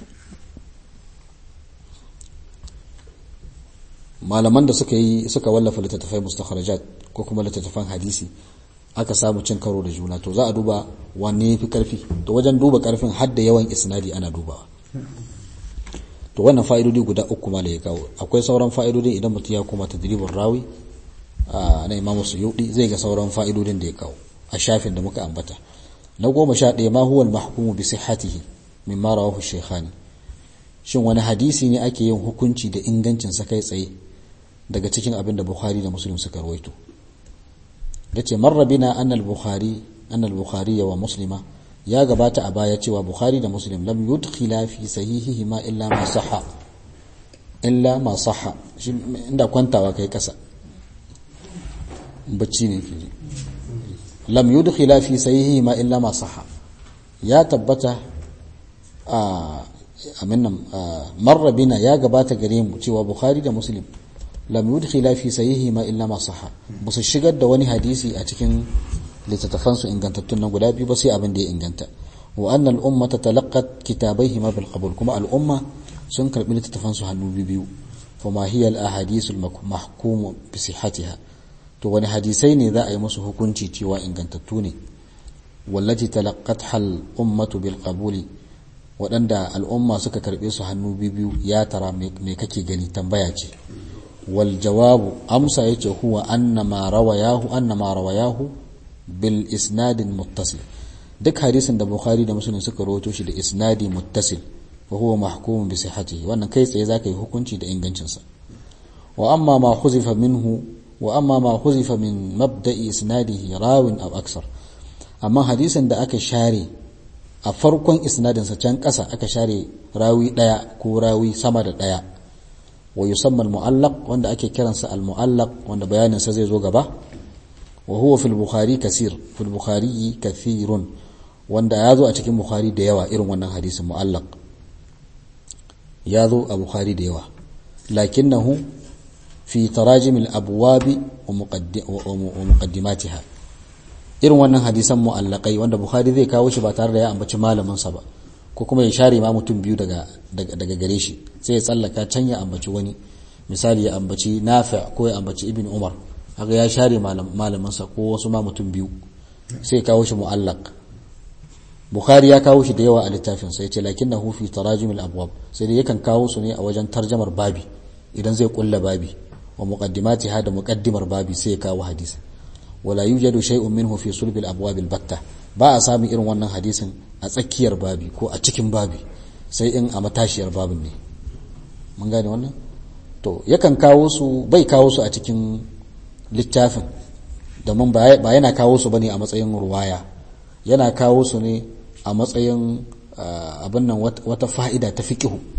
malaman da suka yi suka wallafa littattafai mustakharajat ko kuma littattafan hadisi aka samu cin karo da juna to za a duba wanne yafi karfi to wajen duba karfin har da yawan isnadi ana dubawa to wannan fa'idodi guda uku ma da ya kawo akwai sauran fa'idodi idan mutum ya koma tadribin rawi na imam suyudi zai ga sauran fa'idodin da ya kawo a shafin da muka ambata na goma sha ɗaya ma huwa al-mahkumu bi sihhatihi mimma rawahu shaykhani shin wani hadisi ne ake yin hukunci da ingancin sa kai tsaye daga cikin abin da bukhari da muslim suka rawaito yace marra bina anna al-bukhari anna al-bukhari wa muslima ya gabata a baya cewa bukhari da muslim lam yudkhila fi sahihihi ma illa ma sahha illa ma sahha inda kwantawa kai kasa bacci ne ke lam yudkhila fi sahihihi ma illa ma sahha ya tabbata a amin nan marra bina ya gabata gare mu cewa bukhari da muslim lam yudkhila fi sahihi ma illa ma sahha ba su shigar da wani hadisi a cikin littattafan su ingantattun nan guda biyu ba sai abin da ya inganta wa anna al-umma talaqqat kitabayhima bil qabul kuma al-umma sun karbi littattafan su hannu biyu fa ma hiya al-ahadith al-mahkum bi sihhatiha to wani hadisai ne za a yi musu hukunci cewa ingantattu ne wallati talaqqatha al-ummatu bil qabuli waɗanda al'umma suka karɓe su hannu biyu ya tara me kake gani tambaya ce wal jawabu amsa yace huwa annama rawayahu annama rawayahu bil isnadin muttasil duk hadisin da bukhari da muslim suka rawaito shi da isnadi muttasil fa huwa mahkumun bi sihhatihi wannan kai tsaye zaka yi hukunci da ingancin sa wa amma ma khuzifa minhu wa amma ma khuzifa min mabda'i isnadihi rawin aw aksar amma hadisin da aka share a farkon isnadinsa can ƙasa aka share rawi ɗaya ko rawi sama da ɗaya wa yusamma al-mu'allaq wanda ake kiransa al-mu'allaq wanda bayaninsa zai zo gaba wa huwa fil bukhari kasir fil bukhari kathirun wanda ya zo a cikin bukhari da yawa irin wannan hadisin mu'allaq ya zo a bukhari da yawa lakinnahu fi tarajim al-abwab wa muqaddimatiha irin wannan hadisan mu'allakai wanda bukhari zai kawo shi ba tare da ya ambaci malaminsa ba ko kuma ya share ma mutum biyu daga daga gare shi sai ya tsallaka can ya ambaci wani misali ya ambaci nafi ko ya ambaci ibn umar haka ya share malaminsa ko wasu ma mutum biyu sai ya kawo shi mu'allaq bukhari ya kawo shi da yawa a littafin sai ya ce lakinnahu fi tarajim al-abwab sai dai yakan kawo su ne a wajen tarjamar babi idan zai kulla babi wa muqaddimatiha da muqaddimar babi sai ya kawo hadisi wala yujadu shay'un minhu fi sulb al-abwab al-batta ba a samun irin wannan hadisin a tsakiyar babi ko a cikin babi sai in a matashiyar babin ne mun gane wannan to yakan kawo su bai kawo su a cikin littafin domin ba yana kawo su bane a matsayin ruwaya yana kawo su ne a matsayin abin nan wata fa'ida ta fiqihu to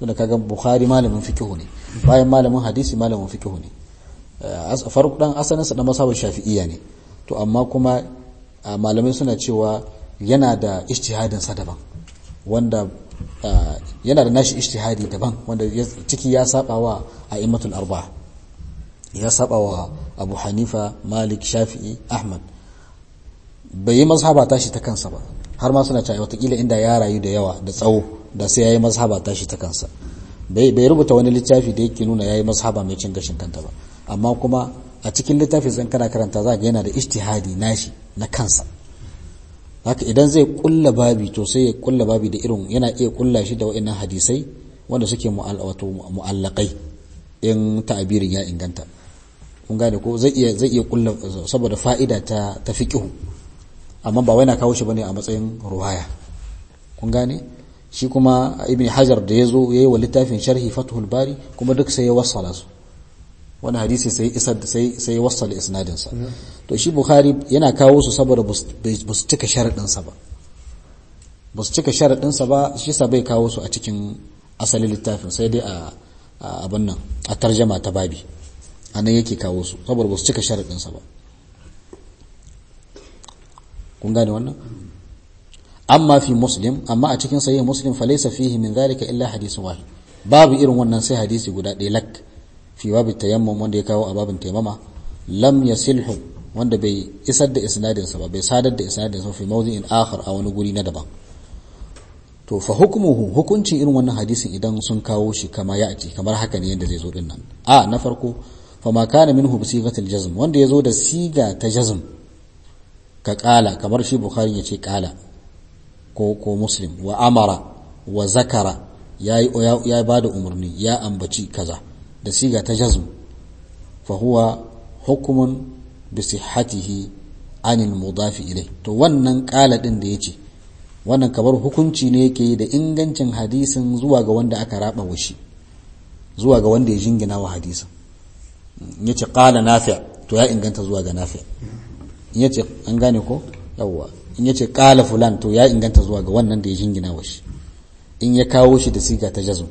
tunda kaga bukhari malamin fikihu ne bayan malamin hadisi malamin fikihu ne farko dan asalin sa da masabar shafi'iyya ne to amma kuma malamai suna cewa yana da ijtihadin sa daban wanda yana da nashi ijtihadi daban wanda ciki ya saba wa a'immatul arba'a ya saba wa Abu Hanifa Malik Shafi'i Ahmad bai yi mazhaba tashi ta kansa ba har ma suna cewa watakila inda ya rayu da yawa da tsawo da sai yayi mazhaba tashi ta kansa bai bai rubuta wani littafi da yake nuna yayi mazhaba mai cin gashin kanta ba amma kuma a cikin littafi zan kana karanta za ga yana da ijtihadi nashi na kansa haka idan zai kulla babi to sai ya kulla babi da irin yana iya kulla shi da wa'annan hadisai wanda suke mu'allaqai in ta'abirin ya inganta kun gane ko zai iya zai iya kulla saboda fa'ida ta ta fiqhu amma ba wai na kawo shi bane a matsayin ruwaya kun gane shi kuma ibn hajar da yazo yayi wa littafin sharhi fathul bari kuma duk sai ya wassala su wani hadisi sai isar sai sai ya wassala isnadin sa to shi bukhari yana kawo su saboda ba su cika sharadin sa ba ba su cika sharadin sa ba shi sa bai kawo su a cikin asalin littafin sai dai a abin nan a tarjama ta babi anan yake kawo su saboda ba su cika sharadin sa ba kun gane wannan amma fi muslim amma a cikin sahih muslim fa laysa fihi min dhalika illa hadithun wahid babu irin wannan sai hadisi guda ɗaya lak fi babu tayammum wanda ya kawo a babin tayammama lam yasilhu wanda bai isar da isnadin sa ba bai sadar da isnadin sa fi mawdi'in akhar a wani guri na daban to fa hukmuhu hukuncin irin wannan hadisin idan sun kawo shi kama ya ati kamar haka ne yanda zai zo din nan a na farko fa ma kana minhu bi sigatil jazm wanda ya zo da siga ta jazm ka kala kamar shi bukhari ya ce kala ko ko muslim wa amara wa zakara ya ya ba da umarni ya ambaci kaza da siga ta jazm fa huwa hukumun bi sihhatihi anil mudafi ilai to wannan kala din da yace wannan kamar hukunci ne yake da ingancin hadisin zuwa ga wanda aka raba wa shi zuwa ga wanda ya jingina wa hadisin yace qala nafi' to ya inganta zuwa ga nafi' in yace an gane ko yawwa in yace qala fulan to ya inganta zuwa ga wannan da ya jingina wa shi in ya kawo shi da siga ta jazm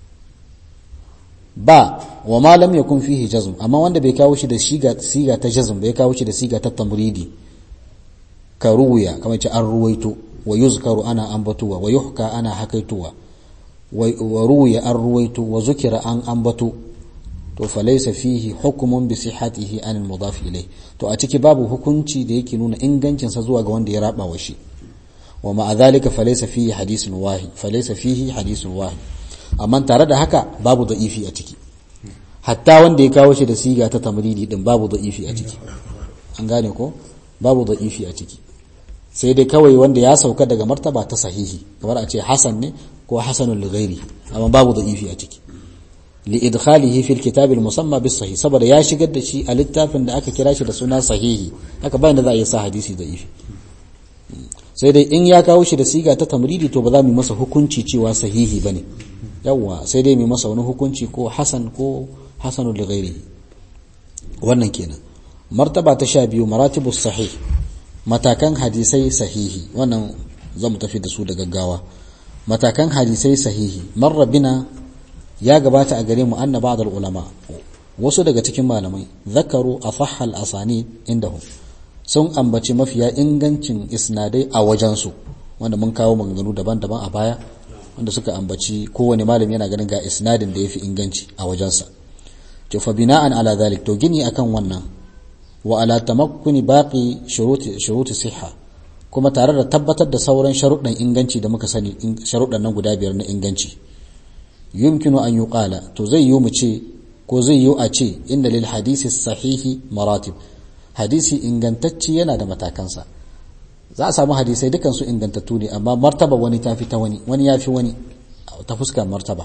ba wa ma lam yakun fihi jazm amma wanda bai kawo shi da siga siga ta jazm bai kawo shi da siga ta tamridi ka ruwaya kamar ce an ruwaito wa yuzkaru ana ambatuwa wa yuhka ana hakaituwa wa ruwiya an ruwaito wa zukira an ambato to falaisa fihi hukumun bi sihhatihi an al-mudaf ilayh to a ciki babu hukunci da yake nuna ingancin sa zuwa ga wanda ya raba wa shi wa ma'a dhalika falaisa fihi hadithun wahid falaisa fihi hadithun wahid amma tare da haka babu da'ifi a ciki hatta wanda ya kawo shi da siga ta tamridi din babu da'ifi a ciki an gane ko babu da'ifi a ciki sai dai kawai wanda ya sauka daga martaba ta sahihi kamar a ce hasan ne ko hasanul ghairi amma babu da'ifi a ciki li'idkhalihi fil kitab al-musamma bis sahih saboda ya shigar da shi a littafin da aka kira shi da suna sahihi haka bayan da za a yi sa hadisi da'ifi sai dai in ya kawo shi da siga ta tamridi to ba za mu masa hukunci cewa sahihi bane yawa sai dai mu masa wani hukunci ko hasan ko hasanul ghairi wannan kenan martaba ta sha biyu maratibus sahih matakan hadisai sahihi wannan zamu tafi da su da gaggawa matakan hadisai sahihi marra bina ya gabata a gare mu anna ba'd ulama wasu daga cikin malamai zakaru asahha al-asani indahum sun ambaci mafiya ingancin isnadai a wajensu wanda mun kawo maganganu daban-daban a baya wanda suka ambaci kowane malami yana ganin ga isnadin da yafi inganci a wajensa to fa bina'an ala dhalik to gini akan wannan wa ala tamakkuni baqi shuruti shuruti sihha kuma tare da tabbatar da sauran sharuɗan inganci da muka sani sharuɗan nan guda biyar na inganci yumkinu an yuqala to zai yi mu ce ko zai yi a ce inda lil hadisi sahihi maratib hadisi ingantacci yana da matakansa za a samu hadisai dukan su ingantattu ne amma martaba wani ta fi ta wani wani ya fi wani ta fuskar martaba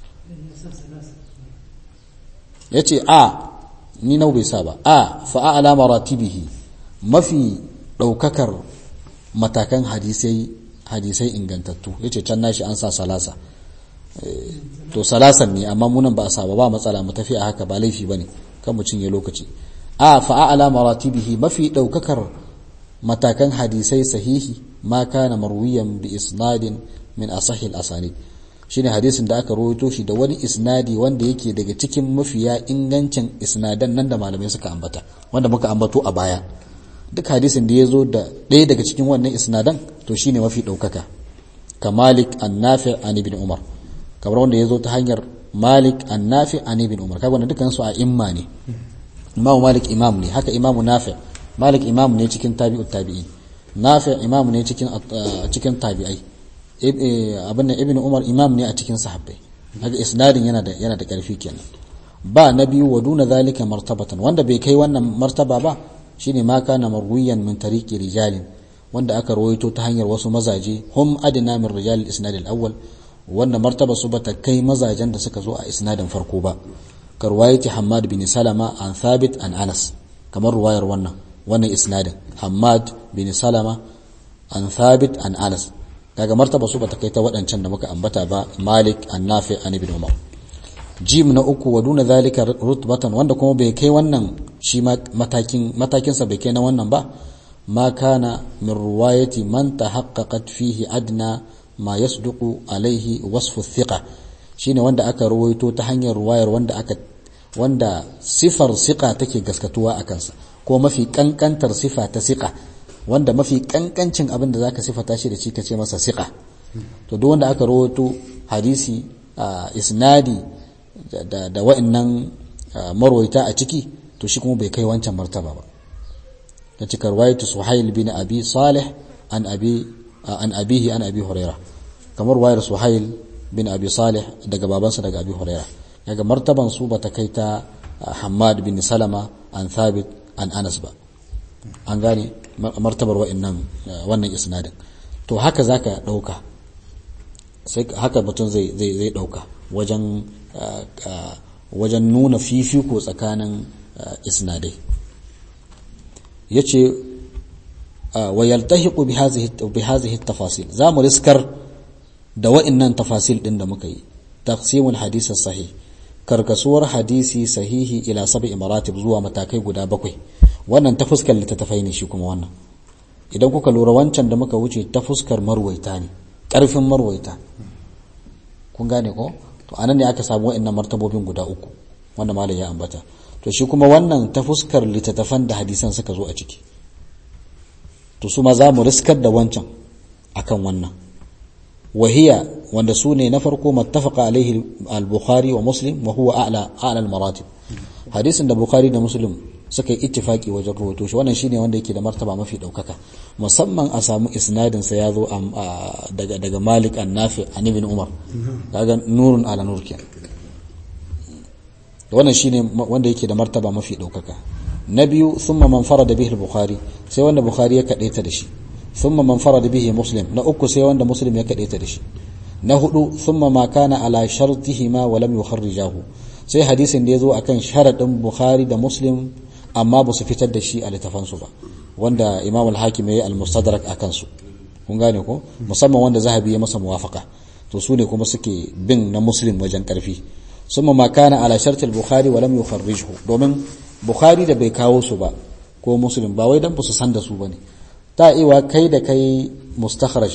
ya ce a ni nau bai sa ba a fa'ala maratibihi mafi ɗaukakar matakan hadisai hadisai ingantattu ya ce can nashi an sa salasa to salasan ne amma munan ba a sa ba ba matsala mu tafi a haka ba laifi ba ne kan mu cinye lokaci a fa'ala maratibihi mafi ɗaukakar matakan hadisai sahihi ma kana marwiyan bi isnadin min asahil asanid shine hadisin da aka rawaito shi da wani isnadi wanda yake daga cikin mafiya ingancin isnadan nan da malamai suka ambata wanda muka ambato a baya duk hadisin da ya zo da ɗaya daga cikin wannan isnadan to shine mafi ɗaukaka ka malik an nafi an ibn umar kamar wanda ya zo ta hanyar malik an nafi an ibn umar kaga wannan dukkan su a imma ne imamu malik imam ne haka imamu nafi malik imam ne cikin tabi'ut tabi'in nafi imam ne cikin cikin tabi'ai abin nan ibn umar imam ne a cikin sahabbai haka isnadin yana da yana da karfi kenan ba na biyu wa duna zalika martabatan wanda bai kai wannan martaba ba shine ma kana marwiyan min tariqi rijalin wanda aka rawaito ta hanyar wasu mazaje hum adna min rijal al-isnad al-awwal wanda martaba su bata kai mazajen da suka zo a isnadin farko ba karwayati Hammad bin Salama an Thabit an Anas kamar ruwayar wannan wannan isnadin Hammad bin Salama an Thabit an Anas kaga martaba su bata kai ta waɗancan da muka ambata ba Malik an Nafi an Ibn Umar jim na uku wa duna zalika rutbatan wanda kuma bai kai wannan shi matakin matakin sa bai kai na wannan ba ma kana min ruwayati man tahaqqaqat fihi adna ma yasduqu alaihi wasfu thiqa shine wanda aka ruwaito ta hanyar ruwayar wanda aka wanda sifar siqa take gaskatuwa a kansa ko mafi kankantar sifa ta siqa wanda mafi kankancin abin da zaka sifata shi da shi kace masa siqa to duk wanda aka ruwaito hadisi isnadi da da wa'annan marwaita a ciki to shi kuma bai kai wancan martaba ba ta cika ruwayatu suhail bin abi salih an abi an abihi an abi huraira kamar wayar suhail bin abi salih daga babansa daga abi huraira daga martaban su bata kai ta hamad bin salama an thabit an anas ba an gane martabar wa'annan wannan isnadin to haka zaka dauka sai haka mutum zai zai zai dauka wajen wajen nuna fifiko tsakanin isnadai yace wa yaltahiqu bi hadhihi bi hadhihi at-tafasil zamu riskar da wa'annan tafasil din da muka yi taqsimul hadith sahih karkasuwar hadisi sahihi ila sab'i maratib zuwa matakai guda bakwai wannan ta fuskar littattafai ne shi kuma wannan idan kuka lura wancan da muka wuce ta fuskar marwaita ne karfin marwaita kun gane ko to anan ne aka samu wa'annan martabobin guda uku wanda malam ya ambata to shi kuma wannan ta fuskar littattafan da hadisan suka zo a ciki to su ma za mu riskar da wancan akan wannan wahiya wanda su ne na farko mattafaqa alaihi al-bukhari wa muslim wa huwa a'la a'la al-maratib hadisin da bukhari da muslim suka yi ittifaki wajen rawaito shi wannan shine wanda yake da martaba mafi daukaka musamman a samu isnadin sa ya zo daga daga malik an-nafi an ibn umar kaga nurun ala nur kenan wannan shine wanda yake da martaba mafi daukaka na biyu thumma man farada bihi al-bukhari sai wanda bukhari ya kadaita da shi thumma man farada bihi muslim na uku sai wanda muslim ya kadaita da shi na hudu thumma ma kana ala shartihima wa lam yukharrijahu sai hadisin da yazo akan sharadin bukhari da muslim amma ba su fitar da shi a littafan su ba wanda imam al-hakim yayi al-mustadrak akan su kun gane ko musamman wanda zahabi ya masa muwafaqa to su ne kuma suke bin na muslim wajen karfi summa ma kana ala sharti al-bukhari wa lam yukharrijhu domin bukhari da bai kawo su ba ko muslim ba wai dan ba su san da su bane ta iwa kai da kai mustakhraj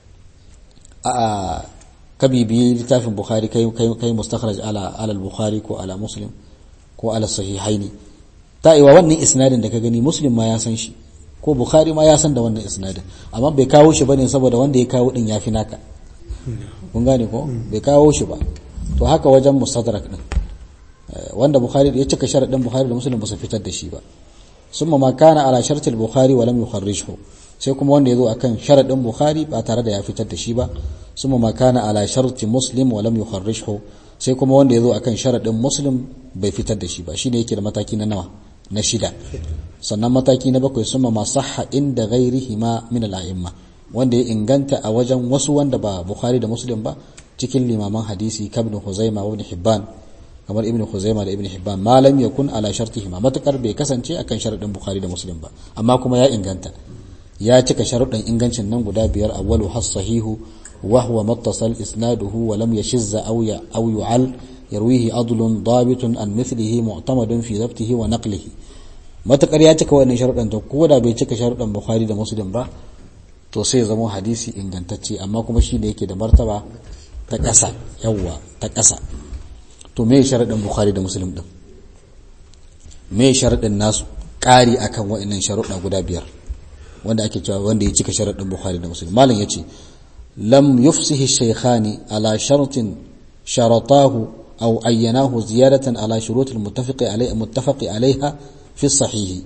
a ka bibiyi littafin bukhari kai kai kai mustakhraj ala ala al-bukhari ko ala muslim ko ala sahihaini ta iwa wannan isnadin da ka gani muslim ma ya san shi ko bukhari ma ya san da wannan isnadin amma bai kawo shi bane saboda wanda ya kawo din yafi naka kun gane ko bai kawo shi ba to haka wajen mustadrak din wanda bukhari ya cika sharadin bukhari da muslim ba su fitar da shi ba summa ma kana ala shartil bukhari wa lam yukharrijhu sai kuma wanda yazo akan sharadin bukhari ba tare da ya fitar da shi ba summa ma kana ala sharti muslim wa lam yukharrijhu sai kuma wanda yazo akan sharadin muslim bai fitar da shi ba shine yake da mataki na nawa na shida sannan mataki na bakwai summa ma sahha inda ghairihima min al-a'imma wanda ya inganta a wajen wasu wanda ba bukhari da muslim ba cikin limaman hadisi kabin huzaima wa ibn hibban kamar ibn Khuzaimah da ibn Hibban malam yakun ala shartihima matakar bai kasance akan sharadin Bukhari da Muslim ba amma kuma ya inganta ya cika sharuɗin ingancin nan guda biyar awwalu has sahihu wa huwa muttasal isnaduhu wa lam yashizza aw ya aw yu'al yarwihi adlun dabitun an mithlihi mu'tamadun fi dhabtihi wa naqlihi matakar ya cika wannan sharuɗin to ko da bai cika sharuɗin Bukhari da Muslim ba to sai zama hadisi ingantacce amma kuma shi ne yake da martaba ta ƙasa yawwa ta ƙasa to me sharaɗin bukhari da muslim din me sharaɗin nasu ƙari akan wa'annan sharuɗa guda biyar wanda ake cewa wanda ya cika sharaɗin bukhari da muslim malam yace lam yufsihi shaykhani ala shartin sharatahu aw ayyanahu ziyadatan ala shurut al-muttafaqi alayha muttafaqi alayha fi sahih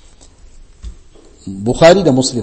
bukhari da muslim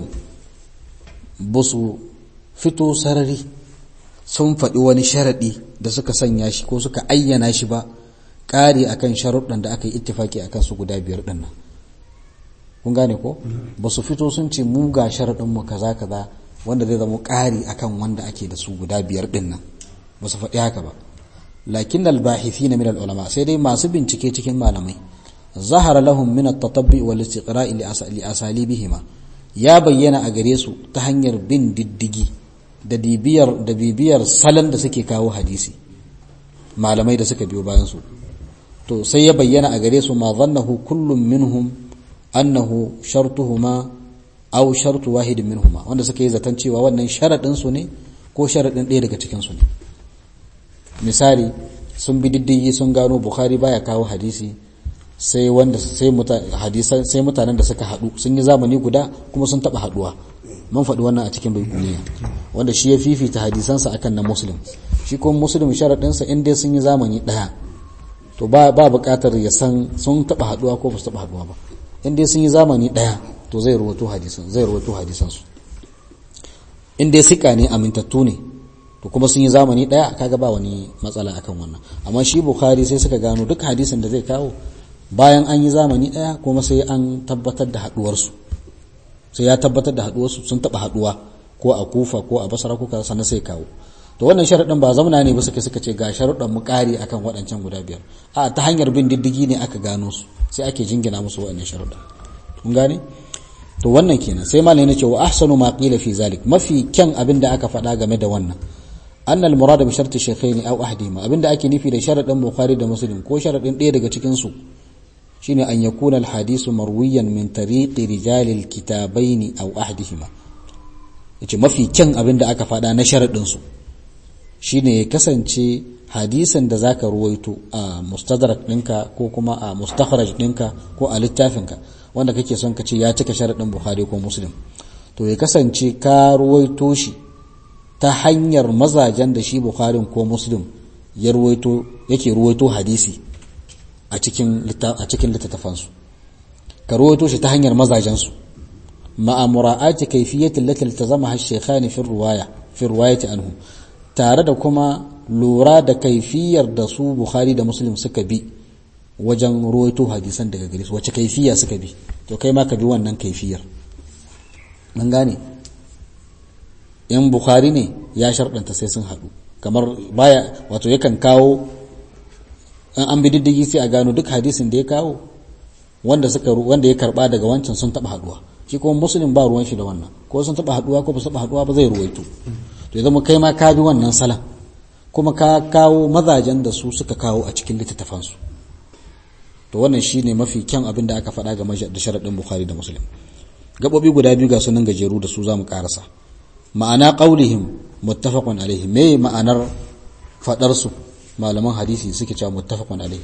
basu fito sarari sun faɗi wani sharaɗi da suka sanya shi ko suka ayyana shi ba ƙari akan sharuɗan da aka yi ittifaki akan su guda biyar ɗin nan kun gane ko ba su fito sun ce mu ga sharaɗin mu kaza kaza wanda zai zama ƙari akan wanda ake da su guda biyar ɗin nan ba su faɗi haka ba lakin albahithina min ulama sai dai masu bincike cikin malamai zahara lahum min at-tatabbi wal istiqra'i li asalibihima ya bayyana a gare su ta hanyar bin diddigi da bibiyar da bibiyar salon da suke kawo hadisi malamai da suka biyo bayan su to sai ya bayyana a gare su ma zannahu kullum minhum annahu shartuhuma aw shartu wahidin minhuma wanda suka yi zaton cewa wannan sharadin su ne ko sharadin ɗaya daga cikin su ne misali sun bi diddigi sun gano bukhari baya kawo hadisi sai wanda sai hadisan sai mutanen da suka haɗu sun yi zamani guda kuma sun taɓa haɗuwa mun faɗi wannan a cikin baikuniya wanda shi ya fifita hadisansa akan na muslim shi kuma muslim sharaɗinsa in dai sun yi zamani ɗaya to ba ba buƙatar ya san sun taɓa haɗuwa ko ba su taɓa haɗuwa ba in dai sun yi zamani ɗaya to zai rawato hadisan zai rawato hadisansu in dai sika ne amintattu ne to kuma sun yi zamani ɗaya kaga ba wani matsala akan wannan amma shi bukhari sai suka gano duk hadisin da zai kawo bayan an yi zamani ɗaya kuma sai an tabbatar da haɗuwarsu sai ya tabbatar da haɗuwarsu sun taɓa haɗuwa ko a kufa ko a basara ko kaza sannan sai kawo to wannan sharaɗin ba zamana ne ba suka suka ce ga sharuɗan mu ƙari akan waɗancan guda biyar a ta hanyar bin diddigi ne aka gano su sai ake jingina musu waɗannan sharuɗan kun gane to wannan kenan sai malai ne ce wa ahsanu ma qila fi zalik mafi kyan abin da aka faɗa game da wannan annal murad bi sharti shaykhaini aw ahdihima abinda ake nufi da sharadin bukhari da muslim ko sharadin ɗaya daga cikin su shine an yakuna al hadisu marwiyan min tariqi rijal al kitabain aw ahdihima yace mafi kyan abinda aka faɗa na sharadin su shine ya kasance hadisin da zaka ruwaito a mustadrak ɗinka ko kuma a mustakhraj ɗinka ko a littafinka wanda kake son ka ce ya cika sharadin bukhari ko muslim to ya kasance ka ruwaito shi ta hanyar mazajen da shi bukharin ko muslim ya ruwaito yake ruwaito hadisi a cikin a cikin littattafansu ka ruwaito shi ta hanyar mazajensu ma'a mura'ati kayfiyyati allati iltazamaha ash-shaykhani fi riwaya fi riwayati anhu tare da kuma lura da kaifiyar da su bukhari da muslim suka bi wajen ruwaito hadisan daga gare su wace kaifiya suka bi to kai ma ka bi wannan kaifiyar mun gane in bukhari ne ya sharɗanta sai sun haɗu kamar baya wato yakan kawo in an bi diddigi sai a gano duk hadisin da ya kawo wanda suka wanda ya karba daga wancan sun taɓa haɗuwa shi kuma muslim ba ruwan shi da wannan ko sun taɓa haɗuwa ko ba su taɓa haɗuwa ba zai ruwaito to ya zama kai ma ka bi wannan salan kuma ka kawo mazajen da su suka kawo a cikin littattafansu to wannan shine mafi kyan abin da aka faɗa game da sharaɗin bukhari da muslim gaɓoɓi guda biyu ga sunan gajeru da su za mu ƙarasa ma'ana ƙaulihim muttafaqun alaihi me ma'anar faɗarsu malaman hadisi suke cewa muttafaqun alaihi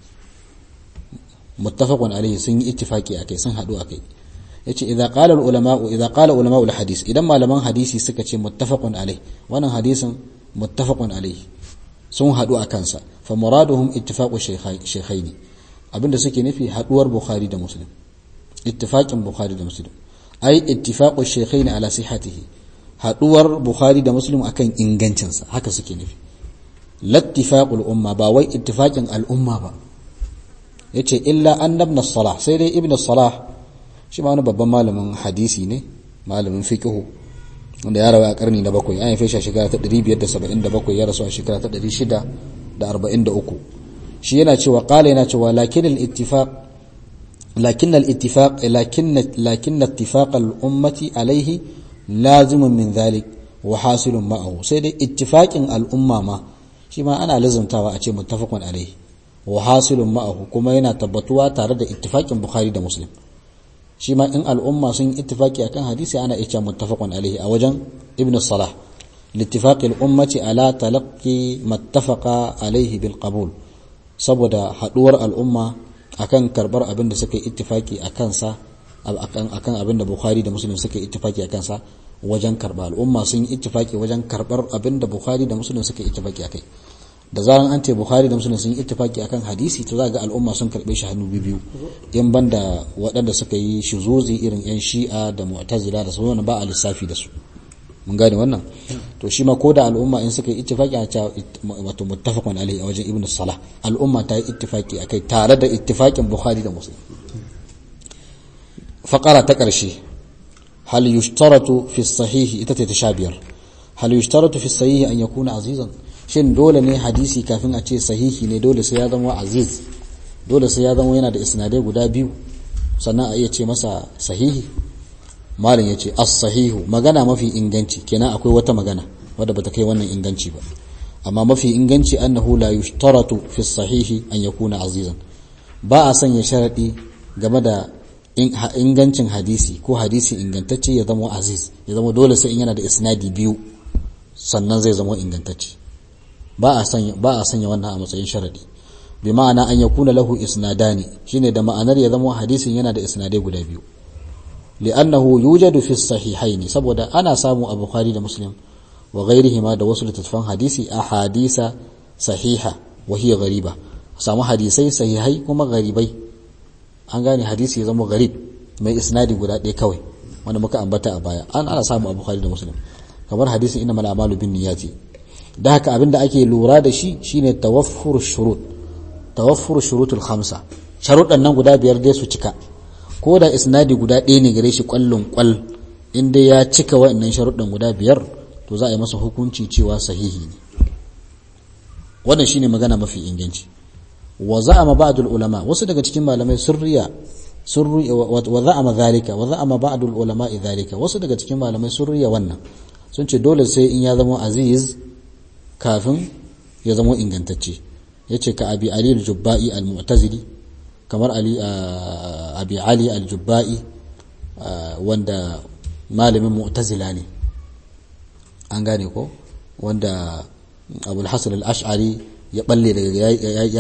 muttafaqun alaihi sun yi ittifaki akai sun haɗu akai yace idza qala ulama idza qala ulama hadis idan malaman hadisi suka ce muttafaqun alaihi wannan hadisin muttafaqun alaihi sun haɗu a kansa fa muraduhum ittifaqu shaykhaini abinda suke nufi haɗuwar bukhari da muslim ittifaqin bukhari da muslim ai ittifaqu shaykhaini ala sihhatihi haduwar bukhari da muslim akan ingancinsa haka suke nufi lattifaqul umma ba wai ittifaqin al'umma ba yace illa annabna salah sai dai ibnu salah shi ma wani babban malamin hadisi ne malamin fiqh wanda ya rawa a karni na bakwai an haife shi a shekara ta 577 ya rasu a shekara ta 643 shi yana cewa qala yana cewa lakin al-ittifaq lakin al-ittifaq lakin lakin ittifaq al-ummati alayhi lazimun min dhalik wa hasilun ma'ahu sai dai ittifaqin al-umma ma shi ma ana lazumtawa a ce muttafaqun alayhi wa hasilun ma'ahu kuma yana tabbatuwa tare da ittifaqin bukhari da muslim shi ma in al'umma sun yi ittifaki akan hadisi ana iya muttafaqun alaihi a wajen ibn salah لاتفاق الأمة على تلقي ما اتفق عليه بالقبول saboda haduwar al'umma akan karbar abin da suka yi ittifaki a kansa akan abin da Bukhari da Muslim suka yi ittifaki a kansa wajen karba al'umma sun yi ittifaki wajen karbar abin da Bukhari da Muslim suka yi ittifaki akai da zaran an ce Bukhari da Muslim sun yi ittifaki akan hadisi to za ga al'umma sun karbe shi hannu biyu in banda waɗanda suka yi shuzuzi irin yan Shi'a da Mu'tazila da sauran ba a lissafi da su mun gane wannan to shi ma ko da al'umma in suka yi ittifaki a cewa wato muttafaqun alaihi a wajen ibnu salah al'umma ta yi ittifaki akai tare da ittifakin bukhari da muslim faqara ta karshe hal yushtaratu fi sahihi ita ce ta sha biyar hal yushtaratu fi sahihi an yakuna azizan shin dole ne hadisi kafin a ce sahihi ne dole sai ya zama aziz dole sai ya zama yana da isnadai guda biyu sannan a iya ce masa sahihi malin ya ce as-sahihu magana mafi inganci kenan akwai wata magana wadda bata kai wannan inganci ba amma mafi inganci annahu la yushtaratu fi sahihi an yakuna azizan ba a sanya sharadi game da ingancin hadisi ko hadisi ingantacce ya zama aziz ya zama dole sai in yana da isnadi biyu sannan zai zama ingantacce ba a sanya ba a sanya wannan a matsayin sharadi bi ma'ana an yakuna lahu isnadani shine da ma'anar ya zama hadisin yana da isnadai guda biyu لأنه يوجد في الصحيحين سبودا أنا سامو أبو خالد مسلم وغيرهما دا وصل تتفان حديثي أحاديث صحيحة وهي غريبة سامو حديثي صحيحي كما غريبي an gane hadisi ya zama garib mai isnadi guda ɗaya kawai wanda muka ambata a baya an ana samu abu da muslim kamar hadisin ina mal amalu bin niyyati da haka abinda ake lura da shi shine tawaffur shurut tawaffur shurutul khamsa sharuɗan nan guda biyar dai su cika ko da isnadi guda ɗaya ne gare shi ƙwallon ƙwal inda ya cika wa'annan sharuɗan guda biyar to za a yi masa hukunci cewa sahihi ne wannan shine magana mafi inganci wa za'ama ba'dul ulama wasu daga cikin malamai sun riya sun wa za'ama zalika wa za'ama ba'dul ulama zalika wasu daga cikin malamai sun riya wannan sun ce dole sai in ya zama aziz kafin ya zama ingantacce yace ka abi ali al-jubba'i al-mu'tazili kamar ali abi ali al-jubba'i wanda malamin mu'tazila ne an gane ko wanda abul hasan al-ash'ari ya balle daga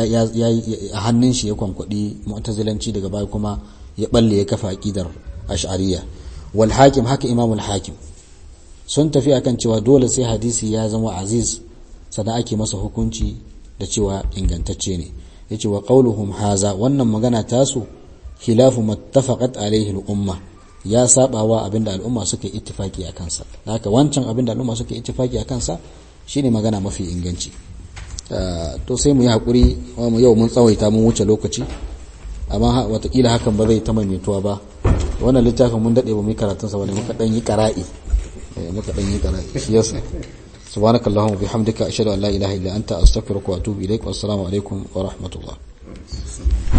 a hannun shi ya kwankwadi mu'tazilanci daga baya kuma ya balle ya kafa aqidar ash'ariyya wal hakim haka imam al-hakim sun tafi akan cewa dole sai hadisi ya zama aziz sannan ake masa hukunci da cewa ingantacce ne yace wa qauluhum haza wannan magana tasu khilafu mattafaqat alaihi al-umma ya sabawa abinda al'umma suka yi ittifaki akan sa haka wancan abinda al'umma suka yi ittifaki akan sa shine magana mafi inganci to sai mu yi hakuri mu yau mun tsawaita mun wuce lokaci amma watakila hakan ba zai ta maimaituwa ba wannan littafin mun dade ba mu yi karatun sa wani muka dan yi qara'i muka dan yi qara'i shi yasa سبحانك اللهم وبحمدك أشهد أن لا إله إلا أنت أستغفرك وأتوب إليك والسلام عليكم ورحمة الله